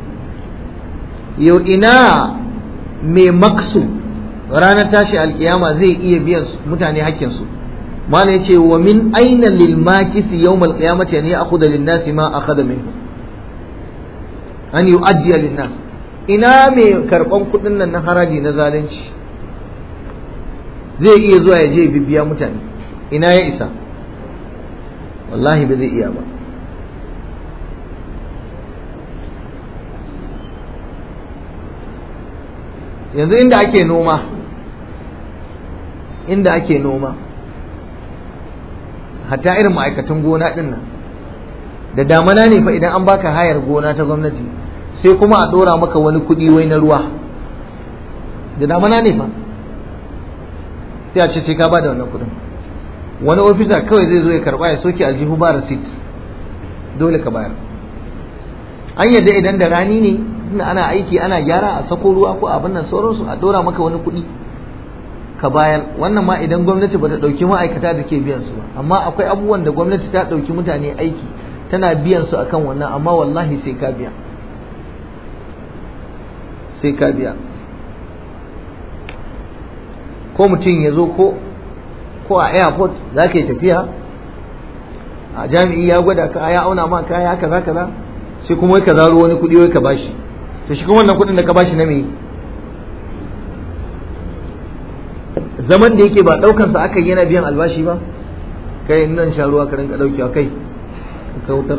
yau ina mai maksu ranar tashi alkiyama zai iya biyan mutane hakkinsu mana ya ce wa min aina lil makisi yawmal qiyamati an ya'khudha lin nasi ma akhadha minhu an yi ajiya linnas ina mai karban kudin nan na haraji na zalunci zai iya zuwa ya je bibiya mutane ina ya isa wallahi ba zai iya ba yanzu inda ake noma inda ake noma hatta irin ma'aikatan gona din nan da damana ne fa idan an baka hayar gona ta gwamnati sai kuma a ɗora maka wani kuɗi wai na ruwa da damana ne fa sai a ce sai ka ba da wannan kuɗin wani ofisa kawai zai zo ya karɓa ya soke aljihu ba receipt dole ka bayar an yadda idan da rani ne tunda ana aiki ana gyara a sako ruwa ko abin nan sauransu a ɗora maka wani kuɗi ka bayar wannan ma idan gwamnati ba ta ɗauki ma'aikata da ke biyan su ba amma akwai abubuwan da gwamnati ta ɗauki mutane aiki tana biyan su akan wannan amma wallahi sai ka biya sai ka biya ko mutum ya zo ko ko a airport za ka yi tafiya a jami'i ya gwada ka ya auna ma kaya kaza kaza sai kuma wai ka zaro wani kuɗi wai ka bashi to shi kuma wannan kuɗin da ka bashi na me zaman da yake ba ɗaukansa aka yi yana biyan albashi ba kai nan sha ruwa ka rinka ɗaukewa kai ka wutar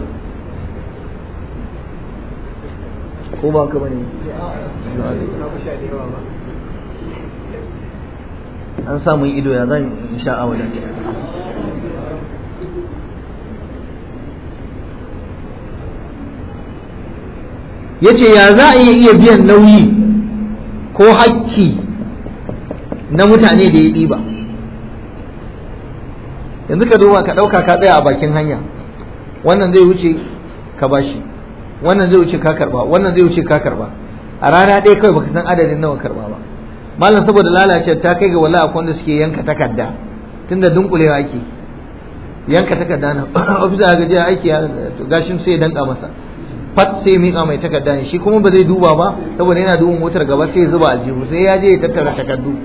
ko ba ka bane an samu ido ya zan sha a wajen ya ce ya za a iya biyan nauyi ko hakki na mutane da ya ɗiba yanzu ka duba ka ɗauka ka tsaya a bakin hanya wannan zai wuce ka bashi wannan zai wuce ka karba wannan zai wuce ka karba a rana ɗaya kawai baka san adadin nawa karba ba malam saboda lalace ta kai ga wala akwai wanda suke yanka takarda tunda dunkulewa ake yanka takarda na ofisa ga jiya aiki gashin sai ya danka masa fat sai miƙa mai takarda ne shi kuma ba zai duba ba saboda yana duba motar gaba sai ya zuba aljihu sai ya je ya tattara takardu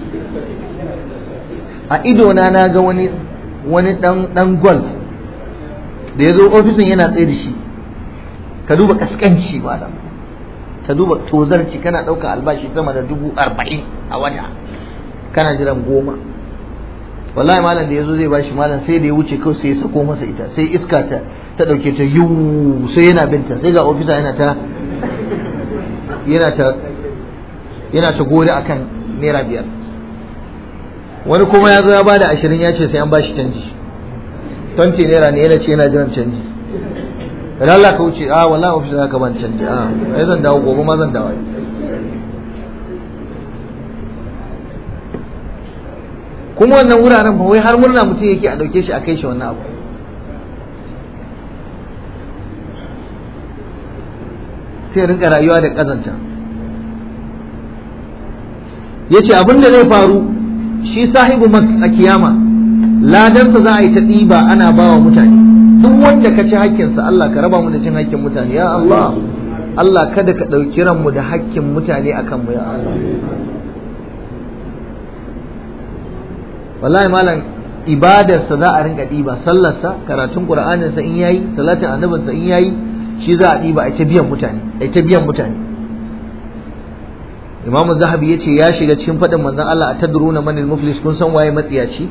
a ido na na ga wani wani dan dan golf da ya zo ofisin yana tsaye da shi ka duba kaskanci malam ka duba tozarci kana ɗauka albashi sama da dubu arba'in a wata kana jiran goma wallahi malam da ya zo zai bashi malam sai da ya wuce kawai sai ya sako masa ita sai iska ta ta ɗauke ta yiwu sai yana binta sai ga ofisa yana ta yana ta yana ta gode akan naira biyar wani kuma ya zo ya bada ashirin ya ce sai an bashi canji 20 naira ne yana ce yana jiran canji idan Allah ka wuce a wallahi ofis za ka ban canji a ai zan dawo gobe ma zan dawo kuma wannan wuraren ba wai har murna mutum yake a dauke shi a kai shi wannan abu sai rinka rayuwa da kazanta yace abin da zai faru shi sahibu max a kiyama ladansa za a yi ta ɗiba ana bawa mutane duk wanda ka ci hakkinsa Allah ka raba mu da cin hakkin mutane ya Allah Allah kada ka ɗauki ranmu da hakkin mutane a kanmu ya Allah wallahi malam ibadarsa za a rinka ɗiba sallarsa karatun ƙur'aninsa in yayi salatin annabinsa in yayi shi za a ɗiba a ta biyan mutane a ta biyan mutane Imam Zahabi ya ce ya shiga cikin faɗin manzon Allah a tadruna manil muflis kun san waye matsiyaci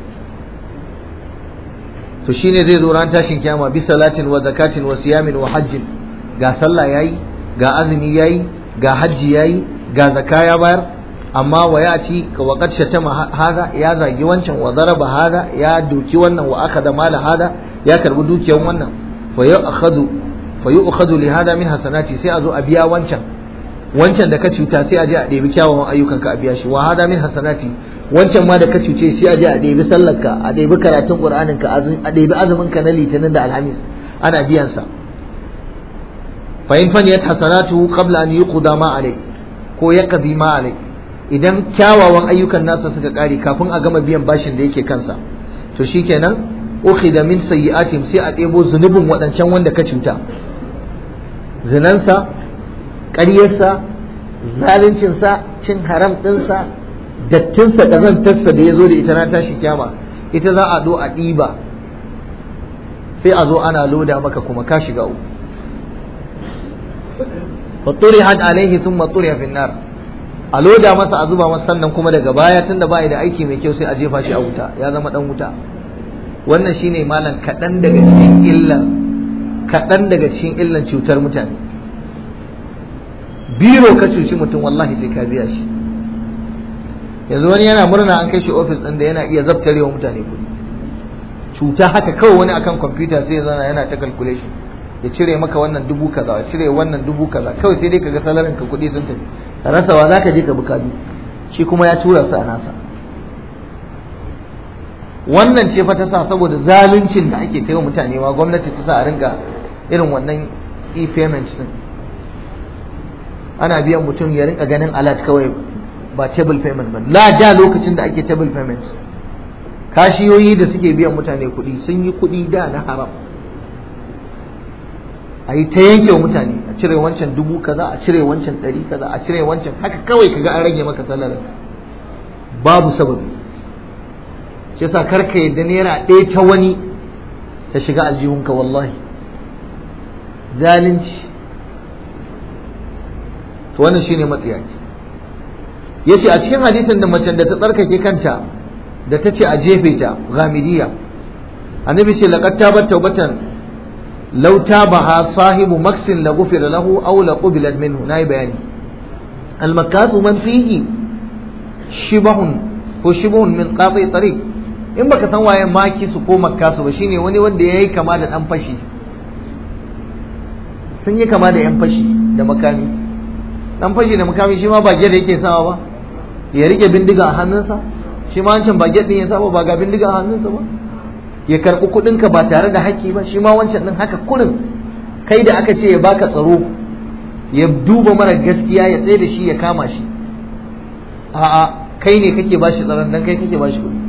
to shine zai zo ran tashin kiyama bi salatin wa zakatin wa siyamin wa hajjin ga sallah yayi ga azumi yayi ga hajji yayi ga zaka ya bayar amma wa ya ci ka waqad shatama hada ya zagi wancan wa daraba hada ya doki wannan wa akhadha mala hada ya karbi dukiyar wannan fa yu'khadu fa yu'khadu li hada min hasanati sai a zo a biya wancan wancan da ka cuta sai a je a ɗebi kyawawan ayyukan ka a biya shi wa hada min hasanati wancan ma da ka cuce sai a je a ɗebi sallarka a ɗebi karatun qur'anin ka a ɗebi azumin ka na litinin da alhamis ana biyan sa fa in faniyat hasanatu qabla an yuqda ma alai ko yaqdi ma alai idan kyawawan ayyukan nasa suka kare kafin a gama biyan bashin da yake kansa to shikenan ukhida min sayyi'atim sai a ɗebo zunubin waɗancan wanda ka cuta zinansa ƙaryarsa zaluncinsa cin haram ɗinsa dattinsa ƙazantarsa da ya zo da ita na tashi kyama ita za a zo a ɗiba sai a zo ana loda maka kuma ka shiga uku fatturi had alaihi sun matturi fin nar a loda masa a zuba masa sannan kuma daga baya tunda ba da aiki mai kyau sai a jefa shi a wuta ya zama dan wuta wannan shine malam kaɗan daga cikin illan kaɗan daga cikin illan cutar mutane biro ka cuci mutum wallahi sai ka biya shi yanzu wani yana murna an kai shi ofis ɗin da yana iya zabtarewa mutane kuɗi cuta haka kawai wani akan kwamfuta sai ya zana yana ta calculation ya cire maka wannan dubu kaza ya cire wannan dubu kaza kawai sai dai kaga salarin ka kuɗi sun tafi ka rasa wa zaka je ka bukatu shi kuma ya tura su a nasa wannan ce fa ta sa saboda zaluncin da ake kai wa mutane ma gwamnati ta sa a ringa irin wannan e-payment din ana biyan mutum ya rinka ganin alert kawai ba table payment ba la da lokacin da ake table payment kashiyoyi da suke biyan mutane kuɗi sun yi kuɗi da na haram a yi ta yanke wa mutane a cire wancan dubu kaza a cire wancan ɗari kaza a cire wancan haka kawai kaga an rage maka salarin babu sababi shi yasa karka yadda naira ɗaya ta wani ta shiga aljihunka wallahi zalunci to wannan shine matsiyaci yace a cikin hadisin da macen da ta tsarkake kanta da ta ce a jefe ta ghamidiyya annabi ce laqad tabat tawbatan law tabaha sahibu maksin la ghufira lahu aw la qubilat minhu nayi bayani al makasu man fihi shibahun ko shibahun min qati tariq in baka san waye makisu ko makasu ba shine wani wanda yayi kama da dan fashi sun yi kama da yan fashi da makami dan fashi da makami shi ma ba da yake sawa ba ya rike bindiga a hannunsa shi ma wancan ba din ya saba ba ga bindiga a hannunsa ba ya karɓi kuɗinka ba tare da haƙƙi ba shi ma wancan ɗin haka kurin kai da aka ce ya baka tsaro ya duba mara gaskiya ya tsaye da shi ya kama shi a'a kai ne kake bashi tsaron dan kai kake bashi kuɗi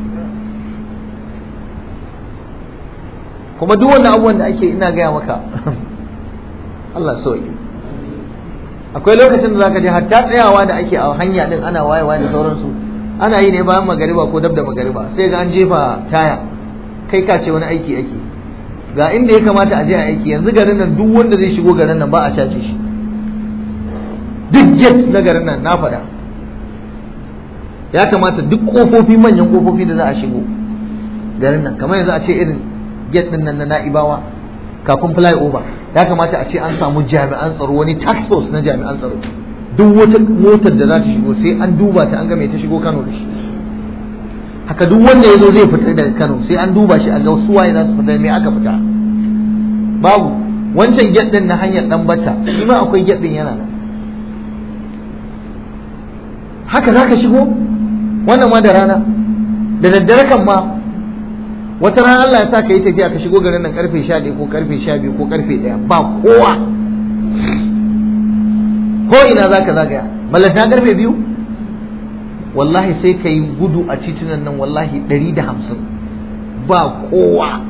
kuma duk wannan abubuwan da ake ina gaya maka Allah sauki akwai lokacin da zaka je hatta tsayawa da ake a hanya din ana wayewa da sauransu ana yi ne bayan magariba ko dab da magariba sai ga an jefa taya kai ka ce wani aiki ake ga inda ya kamata a je a aiki yanzu garin nan duk wanda zai shigo garin nan ba a cace shi duk gate na garin nan na faɗa ya kamata duk kofofi manyan kofofi da za a shigo garin nan kamar yanzu a ce irin gate din nan na na'ibawa kafin flyover ya kamata a ce an samu jami'an tsaro wani tax force na jami'an tsaro duk wata motar da za ta shigo sai an duba ta an ga me ta shigo Kano da shi haka duk wanda ya zo zai fita daga Kano sai an duba shi a ga su waye za su fita me aka fita babu wancan gate din na hanyar dan bata shi ma akwai gate din yana nan haka zaka shigo wannan ma da rana da daddare kan ma wata rana Allah ya sa ka yi tafiya ka shigo garin nan karfe 11 ko karfe 12 ko karfe 1 ba kowa ko ina zaka zagaya ballanta karfe biyu wallahi sai ka yi gudu a titunan nan wallahi 150 ba kowa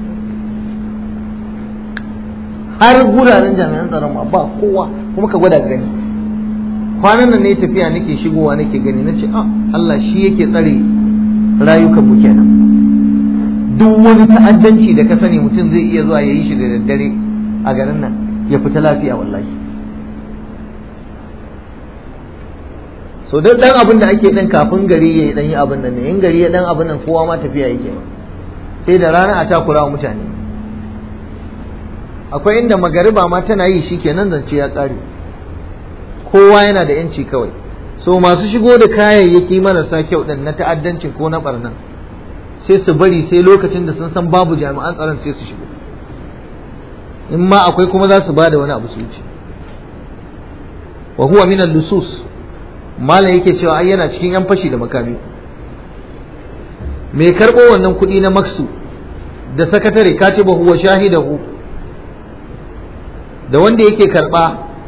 har guraren jami'an tsaron ma ba kowa kuma ka gwada gani kwanan nan ne tafiya nake shigowa nake gani na ce ah Allah shi yake tsare rayukan mu kenan duk wani ta'addanci da ka sani mutum zai iya zuwa ya yi shi da daddare a garin nan ya fita lafiya wallahi so duk dan abin da ake dan kafin gari ya dan yi abin nan ne in gari ya dan abin nan kowa ma tafiya yake sai da rana a takura wa mutane akwai inda magariba ma tana yi shi kenan zance ya kare kowa yana da yanci kawai so masu shigo da kayayyaki marasa kyau din na ta'addancin ko na barnan sai su bari sai lokacin da sun san babu jami'an tsaron sai su shigo in ma akwai kuma za su ba da wani abu su wuce wa huwa min lusus malam yake cewa ai yana cikin yan fashi da makami mai karɓo wannan kuɗi na maksu da sakatare katiba huwa shahidahu da wanda yake karɓa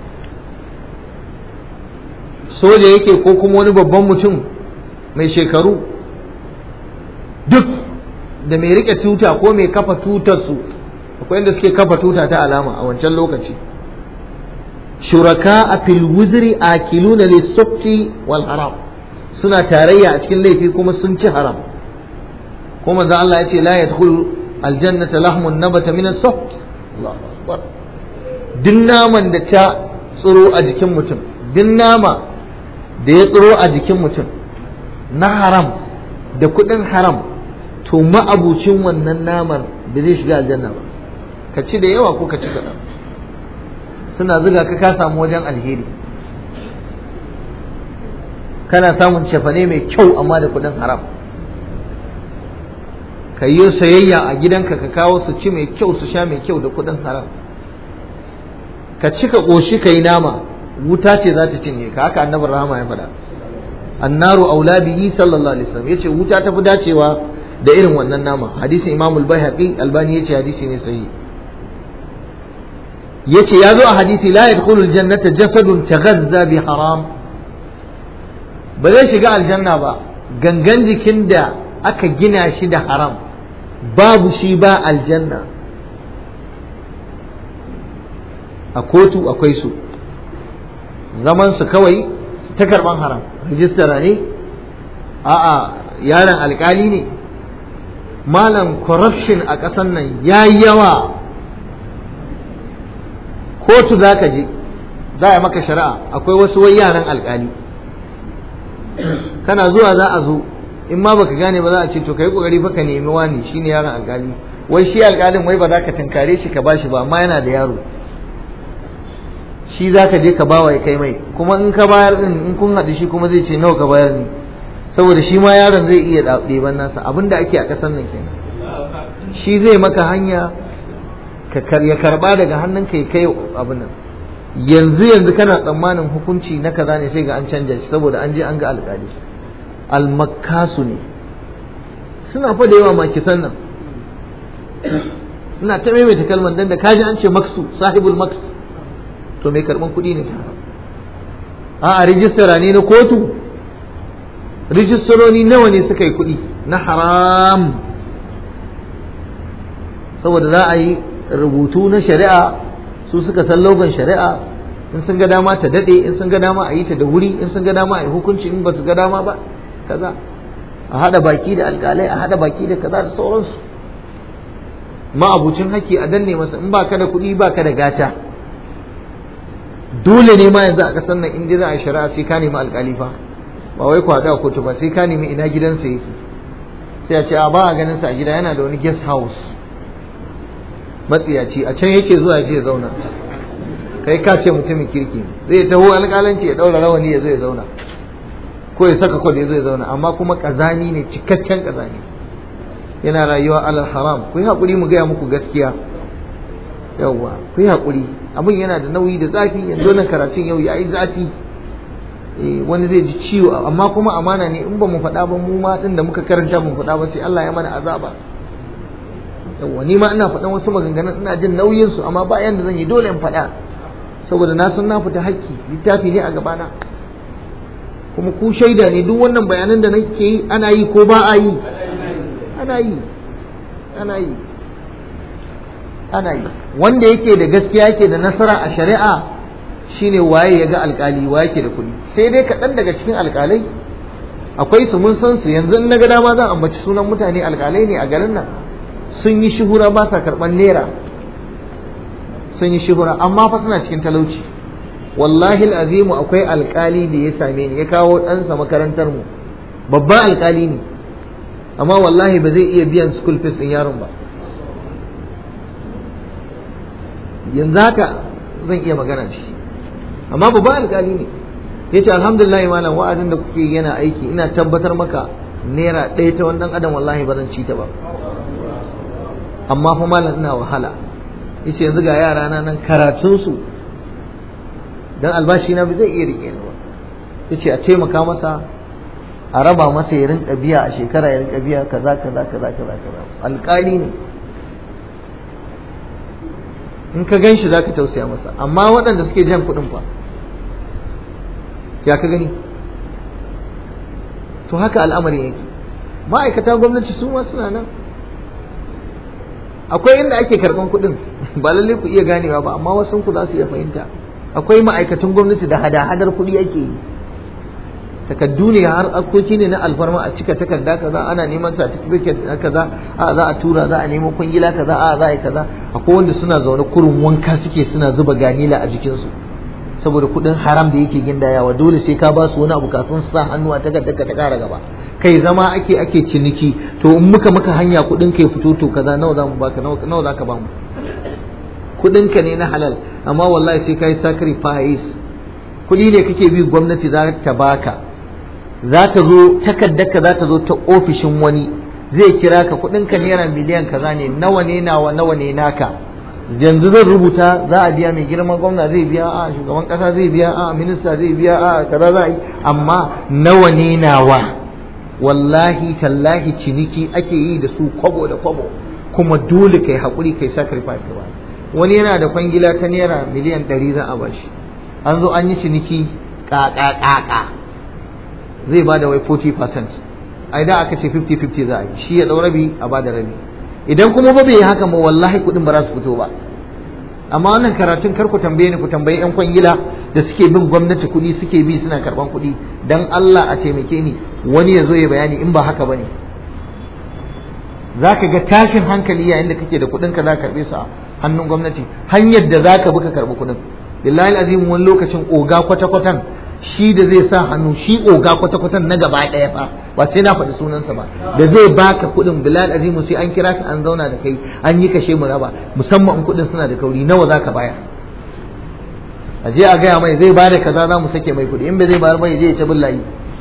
soja yake ko kuma wani babban mutum mai shekaru duk da mai rike tuta ko mai kafa tutar su akwai inda suke kafa tuta ta alama a wancan lokaci shuraka a fil wuzri akiluna lisufti wal haram suna tarayya a cikin laifi kuma sun ci haram kuma manzo Allah ya ce la yadkhulu aljannata lahmun nabata min as-suht Allahu akbar duk naman da ta tsiro a jikin mutum duk nama da ya tsiro a jikin mutum na haram da kuɗin haram to ma'abucin wannan namar da zai shiga aljanna ba ka ci da yawa ko ka ci kaɗan suna zuga ka ka samu wajen alheri kana samun cefane mai kyau amma da kuɗin haram ka yi sayayya a gidanka ka kawo su ci mai kyau su sha mai kyau da kuɗin haram ka cika ƙoshi ka yi nama wuta ce za ta cinye ka haka annabar rahama ya faɗa annaru aula bihi sallallahu alaihi wasallam yace wuta ta fi dacewa da irin wannan nama hadisin imam al-baihaqi albani yace hadisi ne sahihi yace ya zo a hadisi la yadkhulu al-jannata jasadun taghazza bi haram ba zai shiga aljanna ba gangan jikin da aka gina shi da haram babu shi ba aljanna a kotu akwai su zaman su kawai ta karban haram rijistara ne a'a yaron alkali ne malam corruption a ƙasar nan ya yi yawa kotu za ka je za a maka shari'a akwai wasu wai yaran alkali kana zuwa za a zo in ma baka gane ba za a ce to kai kokari fa ka nemi wani shine yaron alkali wai shi alkalin wai ba za ka tunkare shi ka bashi ba amma yana da yaro shi za ka je ka bawa ya kai mai kuma in ka bayar din in kun haɗu shi kuma zai ce nawa ka bayar ne saboda shi ma yaron zai iya ɗeban nasa abin da ake a ƙasar nan kenan shi zai maka hanya ka ya karba daga hannunka ya kai abin nan yanzu yanzu kana tsammanin hukunci na kaza ne sai ga an canja shi saboda an je an ga alƙali almakkasu ne suna fa da yawa makisan nan ina ta maimaita kalmar dan da kaji an ce maksu sahibul maks to mai karban kuɗi ne a a rijistara ne na kotu rijistaroni nawa ne suka yi kuɗi na haram saboda za a yi rubutu na shari'a su suka san logon shari'a in sun ga dama ta daɗe in sun ga dama a yi ta da wuri in sun ga dama a yi hukunci in ba su ga dama ba kaza a haɗa baki da alƙalai a haɗa baki da kaza da sauransu ma'abucin haƙƙi a danne masa in ba ka da kuɗi ba ka da gata dole ne ma yanzu a ƙasar nan in za a shari'a sai ka nemi alƙali fa ba wai kwada a kotu ba sai ka nemi ina gidansa yake sai a ce a ba a ganin sa a gida yana da wani guest house matsiyaci a can yake zuwa je zauna kai ka ce mutumin kirki zai taho alƙalanci ya ɗaura rawani ya zo ya zauna ko ya saka kwado ya zo ya zauna amma kuma ƙazani ne cikakken ƙazani yana rayuwa alal haram ku yi haƙuri mu gaya muku gaskiya yawwa ku yi haƙuri abin yana da nauyi da zafi yanzu nan karatun yau ya yi zafi wani zai ji ciwo amma kuma amana ne in ba mu faɗa ba mu ma ɗin da muka karanta mu faɗa ba sai Allah ya mana azaba yawwa ni ma ina faɗan wasu maganganun ina jin nauyin su amma ba yanda zan yi dole in faɗa saboda na san na fita hakki littafi ne a gabana kuma ku shaida ne duk wannan bayanan da nake yi ana yi ko ba a yi ana yi ana yi ana yi wanda yake da gaskiya yake da nasara a shari'a shine waye ya ga alkali waye yake da kuɗi sai dai kaɗan daga cikin alkalai akwai su mun san su yanzu in na ga dama zan ambaci sunan mutane alkalai ne a garin nan sun yi shuhura ba sa karɓar naira sun yi shuhura amma fa suna cikin talauci wallahi azimu akwai alkali da ya same ni ya kawo ɗansa makarantar mu babban alkali ne amma wallahi ba zai iya biyan school fees ɗin yaron ba yanzu haka zan iya magana da shi amma babban alkali ne ya ce alhamdulillah malam wa'azin da kuke yana aiki ina tabbatar maka naira ɗaya ta wannan adam wallahi ba zan ci ta ba amma fa malam ina wahala yace yanzu ga yara na nan karatunsu dan albashi na zai iya rike ni ba yace a taimaka masa a raba masa ya rinka biya a shekara ya rinka biya kaza kaza kaza kaza kaza alƙali ne in ka gan shi zaka tausaya masa amma waɗanda suke jan kuɗin fa ya ka gani to haka al'amarin yake ma'aikata gwamnati su ma suna nan akwai inda ake karban kuɗin ba lalle ku iya ganewa ba amma wasu ku za su iya fahimta akwai ma'aikatan gwamnati da hada-hadar kuɗi ake yi takaddu ne har akoki ne na alfarma a cika takarda kaza ana neman certificate na kaza a za a tura za a nemo kwangila kaza a za a yi kaza akwai wanda suna zaune kurin wanka suke suna zuba ganila a jikinsu saboda kuɗin haram da yake gindayawa dole sai ka ba su wani abu kafin su sa hannu a takardar ka ta ƙara gaba kai zama ake ake ciniki to in muka maka hanya kuɗin ka ya fito to kaza nawa za mu baka nawa za ka ba mu kuɗin ka ne na halal amma wallahi sai ka yi sacrifice kuɗi ne kake bi gwamnati za ta baka za ta zo takardar ka za ta zo ta ofishin wani zai kira ka kuɗin ka naira miliyan kaza ne nawa ne nawa nawa ne naka yanzu zan rubuta za a biya mai girman gwamna zai biya a shugaban kasa zai biya a minista zai biya a kaza za a yi amma nawa ne nawa wallahi tallahi ciniki ake yi da su kwabo da kwabo kuma dole kai haƙuri kai sacrifice ka ba wani yana da kwangila ta naira miliyan ɗari za a bashi an zo an yi ciniki ƙaƙaƙaƙa zai ba da wai 40% a idan aka ce 50-50 za a yi shi ya ɗau rabi a ba da rabi idan kuma ba bai yi haka ma wallahi kuɗin ba za su fito ba amma wannan karatun kar ku tambaye ni ku tambayi yan kwangila da suke bin gwamnati kuɗi suke bi suna karɓan kuɗi dan Allah a taimake ni wani ya zo ya bayani in ba haka ba ne za ka ga tashin hankali yayin da kake da kuɗin ka za ka karɓe su a hannun gwamnati hanyar da za ka bi ka karɓi kuɗin billahi azim wani lokacin oga kwata-kwatan shi da zai sa hannu shi oga kwata-kwatan na gaba ɗaya fa ba sai na faɗi sunansa ba da zai baka kuɗin bilal azimu sai an kira ka an zauna da kai an yi kashe mu raba musamman in kuɗin suna da kauri nawa za ka bayar a je a gaya mai zai bada kaza za mu sake mai kuɗi in bai zai bayar mai zai ta billahi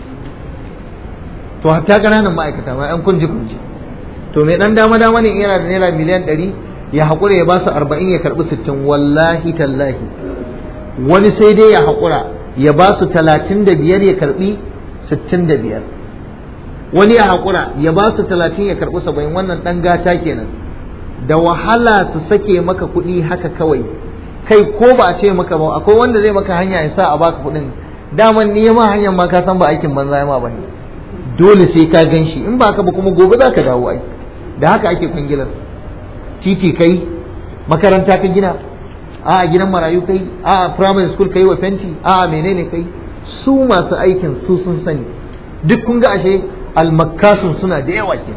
to hatta ƙananan ma'aikata ma yan kunji kunji to mai ɗan dama dama ne yana da naira miliyan ɗari ya haƙura ya ba su arba'in ya karɓi sittin wallahi tallahi wani sai dai ya haƙura ya ba su talatin da biyar ya karbi sittin da biyar wani ya haƙura ya ba su talatin ya karbi saba'in wannan ɗan gata kenan da wahala su sake maka kuɗi haka kawai kai ko ba a ce maka ba akwai wanda zai maka hanya ya sa a baka kuɗin daman ni ma hanyar ma ka san ba aikin banza ya ma bane dole sai ka gan shi in ba ka ba kuma gobe za ka dawo ai da haka ake kwangilar titi kai makaranta ka gina a gidan marayu kai a primary school kai wa fenti a menene kai su masu aikin su sun sani duk kun ga ashe almakkasun suna da yawa ke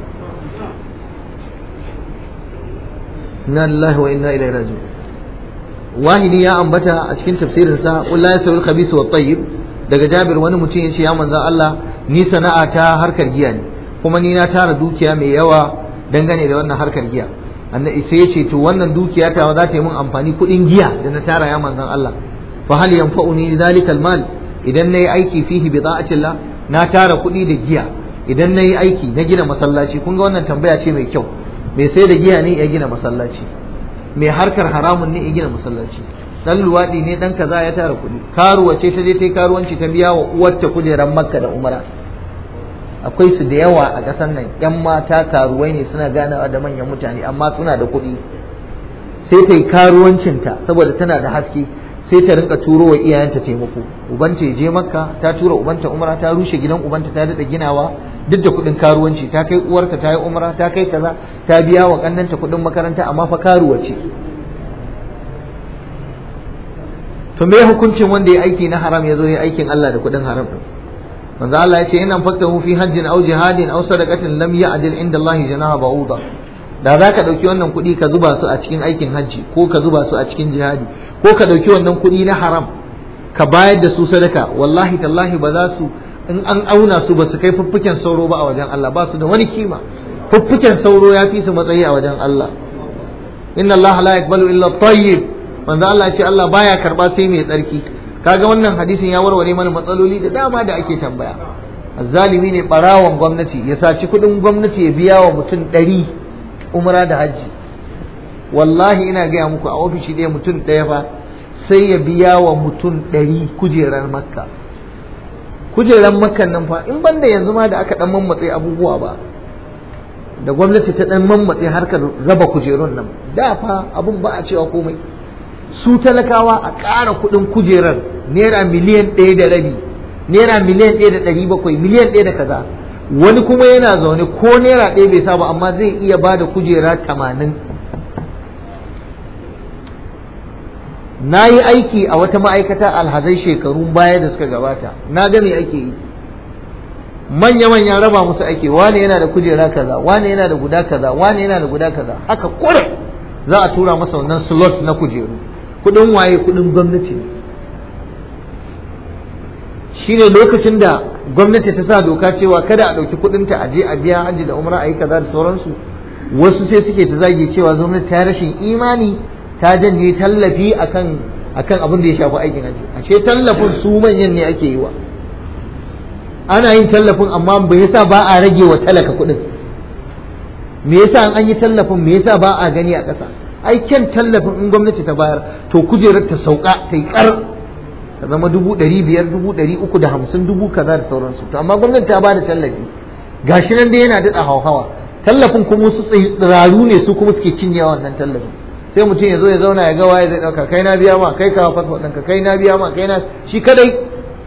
inna lillahi wa inna ilaihi raji'un wahidi ya ambata a cikin tafsirinsa qul la yasawi al-khabith wa tayyib daga Jabir wani mutum ya ce ya manzon Allah ni sana'a ta harkar giya ne kuma ni na tara dukiya mai yawa dangane da wannan harkar giya annabi sai ya ce to wannan dukiya ta za ta yi mun amfani kuɗin giya da na tara ya manzon Allah fa hal yanfa'uni dhalika al-mal idan nayi aiki fihi bi ta'atillah na tara kuɗi da giya idan nayi aiki na gina masallaci kun ga wannan tambaya ce mai kyau mai sai da giya ne ya gina masallaci mai harkar haramun ne ya gina masallaci dan luwadi ne dan kaza ya tara kuɗi karuwa ce ta je ta yi karuwanci ta biya wa uwarta kujeran makka da umara akwai su da yawa a ƙasar nan yan mata karuwai ne suna ganawa da manyan mutane amma suna da kuɗi sai ta yi karuwancinta saboda tana da haske sai ta rinka turo wa iyayenta taimako ubanta ya je makka ta tura ubanta umara ta rushe gidan ubanta ta daɗa ginawa duk da kuɗin karuwanci ta kai uwarta ta yi umara ta kai kaza ta biya wa ƙannanta kuɗin makaranta amma fa karuwa ce to me hukuncin wanda ya aiki na haram ya zo ya aikin Allah da kuɗin haram din manzo Allah ya ce in anfaqtahu fi hajjin aw jihadin aw sadaqatin lam ya'dil inda Allah janaha ba'uda da za ka ɗauki wannan kuɗi ka zuba su a cikin aikin hajji ko ka zuba su a cikin jihadi ko ka ɗauki wannan kuɗi na haram ka bayar da su sadaka wallahi tallahi ba za su in an auna su ba su kai fuffuken sauro ba a wajen Allah ba su da wani kima fuffuken sauro ya fi su matsayi a wajen Allah inna Allah la yaqbalu illa tayyib manzo Allah ya ce Allah baya karba sai mai tsarki kaga wannan hadisin ya warware mana matsaloli da dama da ake tambaya azzalimi ne barawon gwamnati ya saci kuɗin gwamnati ya biya wa mutum ɗari umra da hajji wallahi ina gaya muku a ofishi ɗaya mutum ɗaya fa sai ya biya wa mutum ɗari kujerar makka kujerar makkan nan fa in banda yanzu ma da aka ɗan mammatse abubuwa ba da gwamnati ta ɗan mammatse harkar raba kujerun nan da fa abun ba a cewa komai su talakawa a ƙara kuɗin kujerar naira miliyan ɗaya da rabi naira miliyan ɗaya da ɗari bakwai miliyan ɗaya da kaza wani kuma yana zaune ko naira ɗaya bai saba amma zai iya ba da kujera tamanin na yi aiki a wata ma'aikata alhazai shekarun baya da suka gabata na ga me ake yi manya-manya raba musu ake wane yana da kujera kaza wane yana da guda kaza wane yana da guda kaza haka kure za a tura masa wannan slot na kujeru kudin waye kudin gwamnati ne shine lokacin da gwamnati ta sa doka cewa kada a ɗauki kuɗinta a je a biya hajji da umra a yi kaza da sauransu wasu sai suke ta zage cewa gwamnati ta rashin imani ta janye tallafi akan akan abin da ya shafi aikin hajji a ce tallafin su manyan ne ake yi wa ana yin tallafin amma me yasa ba a rage wa talaka kuɗin me yasa an yi tallafin me yasa ba a gani a ƙasa ai kyan tallafin in gwamnati ta bayar to kujerar ta sauka ta yi kar ta zama dubu ɗari biyar dubu ɗari uku da hamsin dubu kaza da sauransu to amma gwamnati ta ba da tallafi gashi nan dai yana daɗa hauhawa tallafin kuma su tsiraru ne su kuma suke cinye wannan tallafin sai mutum ya zo ya zauna ya ga waye zai ɗauka kai na biya ma kai kawo fasfot ɗinka kai na biya ma kai na shi kadai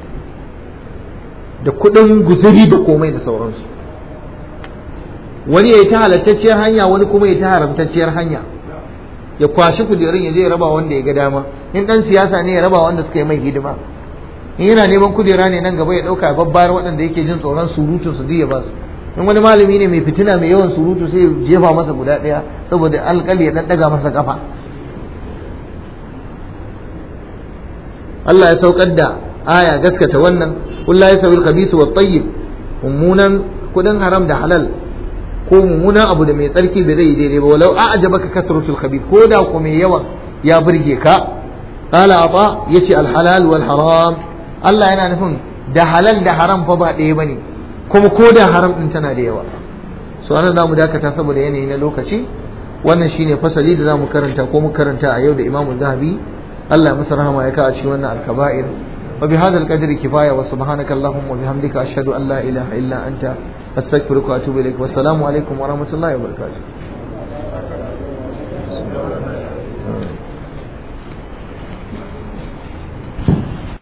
da kuɗin guzuri da komai da sauransu wani ya yi ta halattacciyar hanya wani kuma ya ta haramtacciyar hanya ya kwashi kujerun ya je ya raba wanda ya ga dama in dan siyasa ne ya raba wanda suka yi mai hidima in yana neman kujera ne nan gaba ya dauka babbar waɗanda yake jin tsoron surutun su ya ba su in wani malami ne mai fitina mai yawan surutu sai ya jefa masa guda ɗaya saboda alƙali ya ɗaɗɗaga masa kafa Allah ya saukar da aya gaskata wannan kullahi sabil khabisu wat tayyib mummunan kudin haram da halal ko mummunan abu da mai tsarki bai zai daidai ba walau a ajabaka kasratul khabith ko da ko mai yawa ya burge ka qala ata yace al halal wal haram Allah yana nufin da halal da haram fa ba ɗaya bane kuma ko da haram din tana da yawa so ana zamu dakata saboda yanayi na lokaci wannan shine fasali da zamu karanta ko mu karanta a yau da Imam Zahabi Allah masa rahama ya ka a cikin wannan al-kaba'ir وبهذا القدر كفاية وسبحانك اللهم وبحمدك أشهد أن لا إله إلا أنت أستغفرك وأتوب إليك والسلام عليكم ورحمة الله وبركاته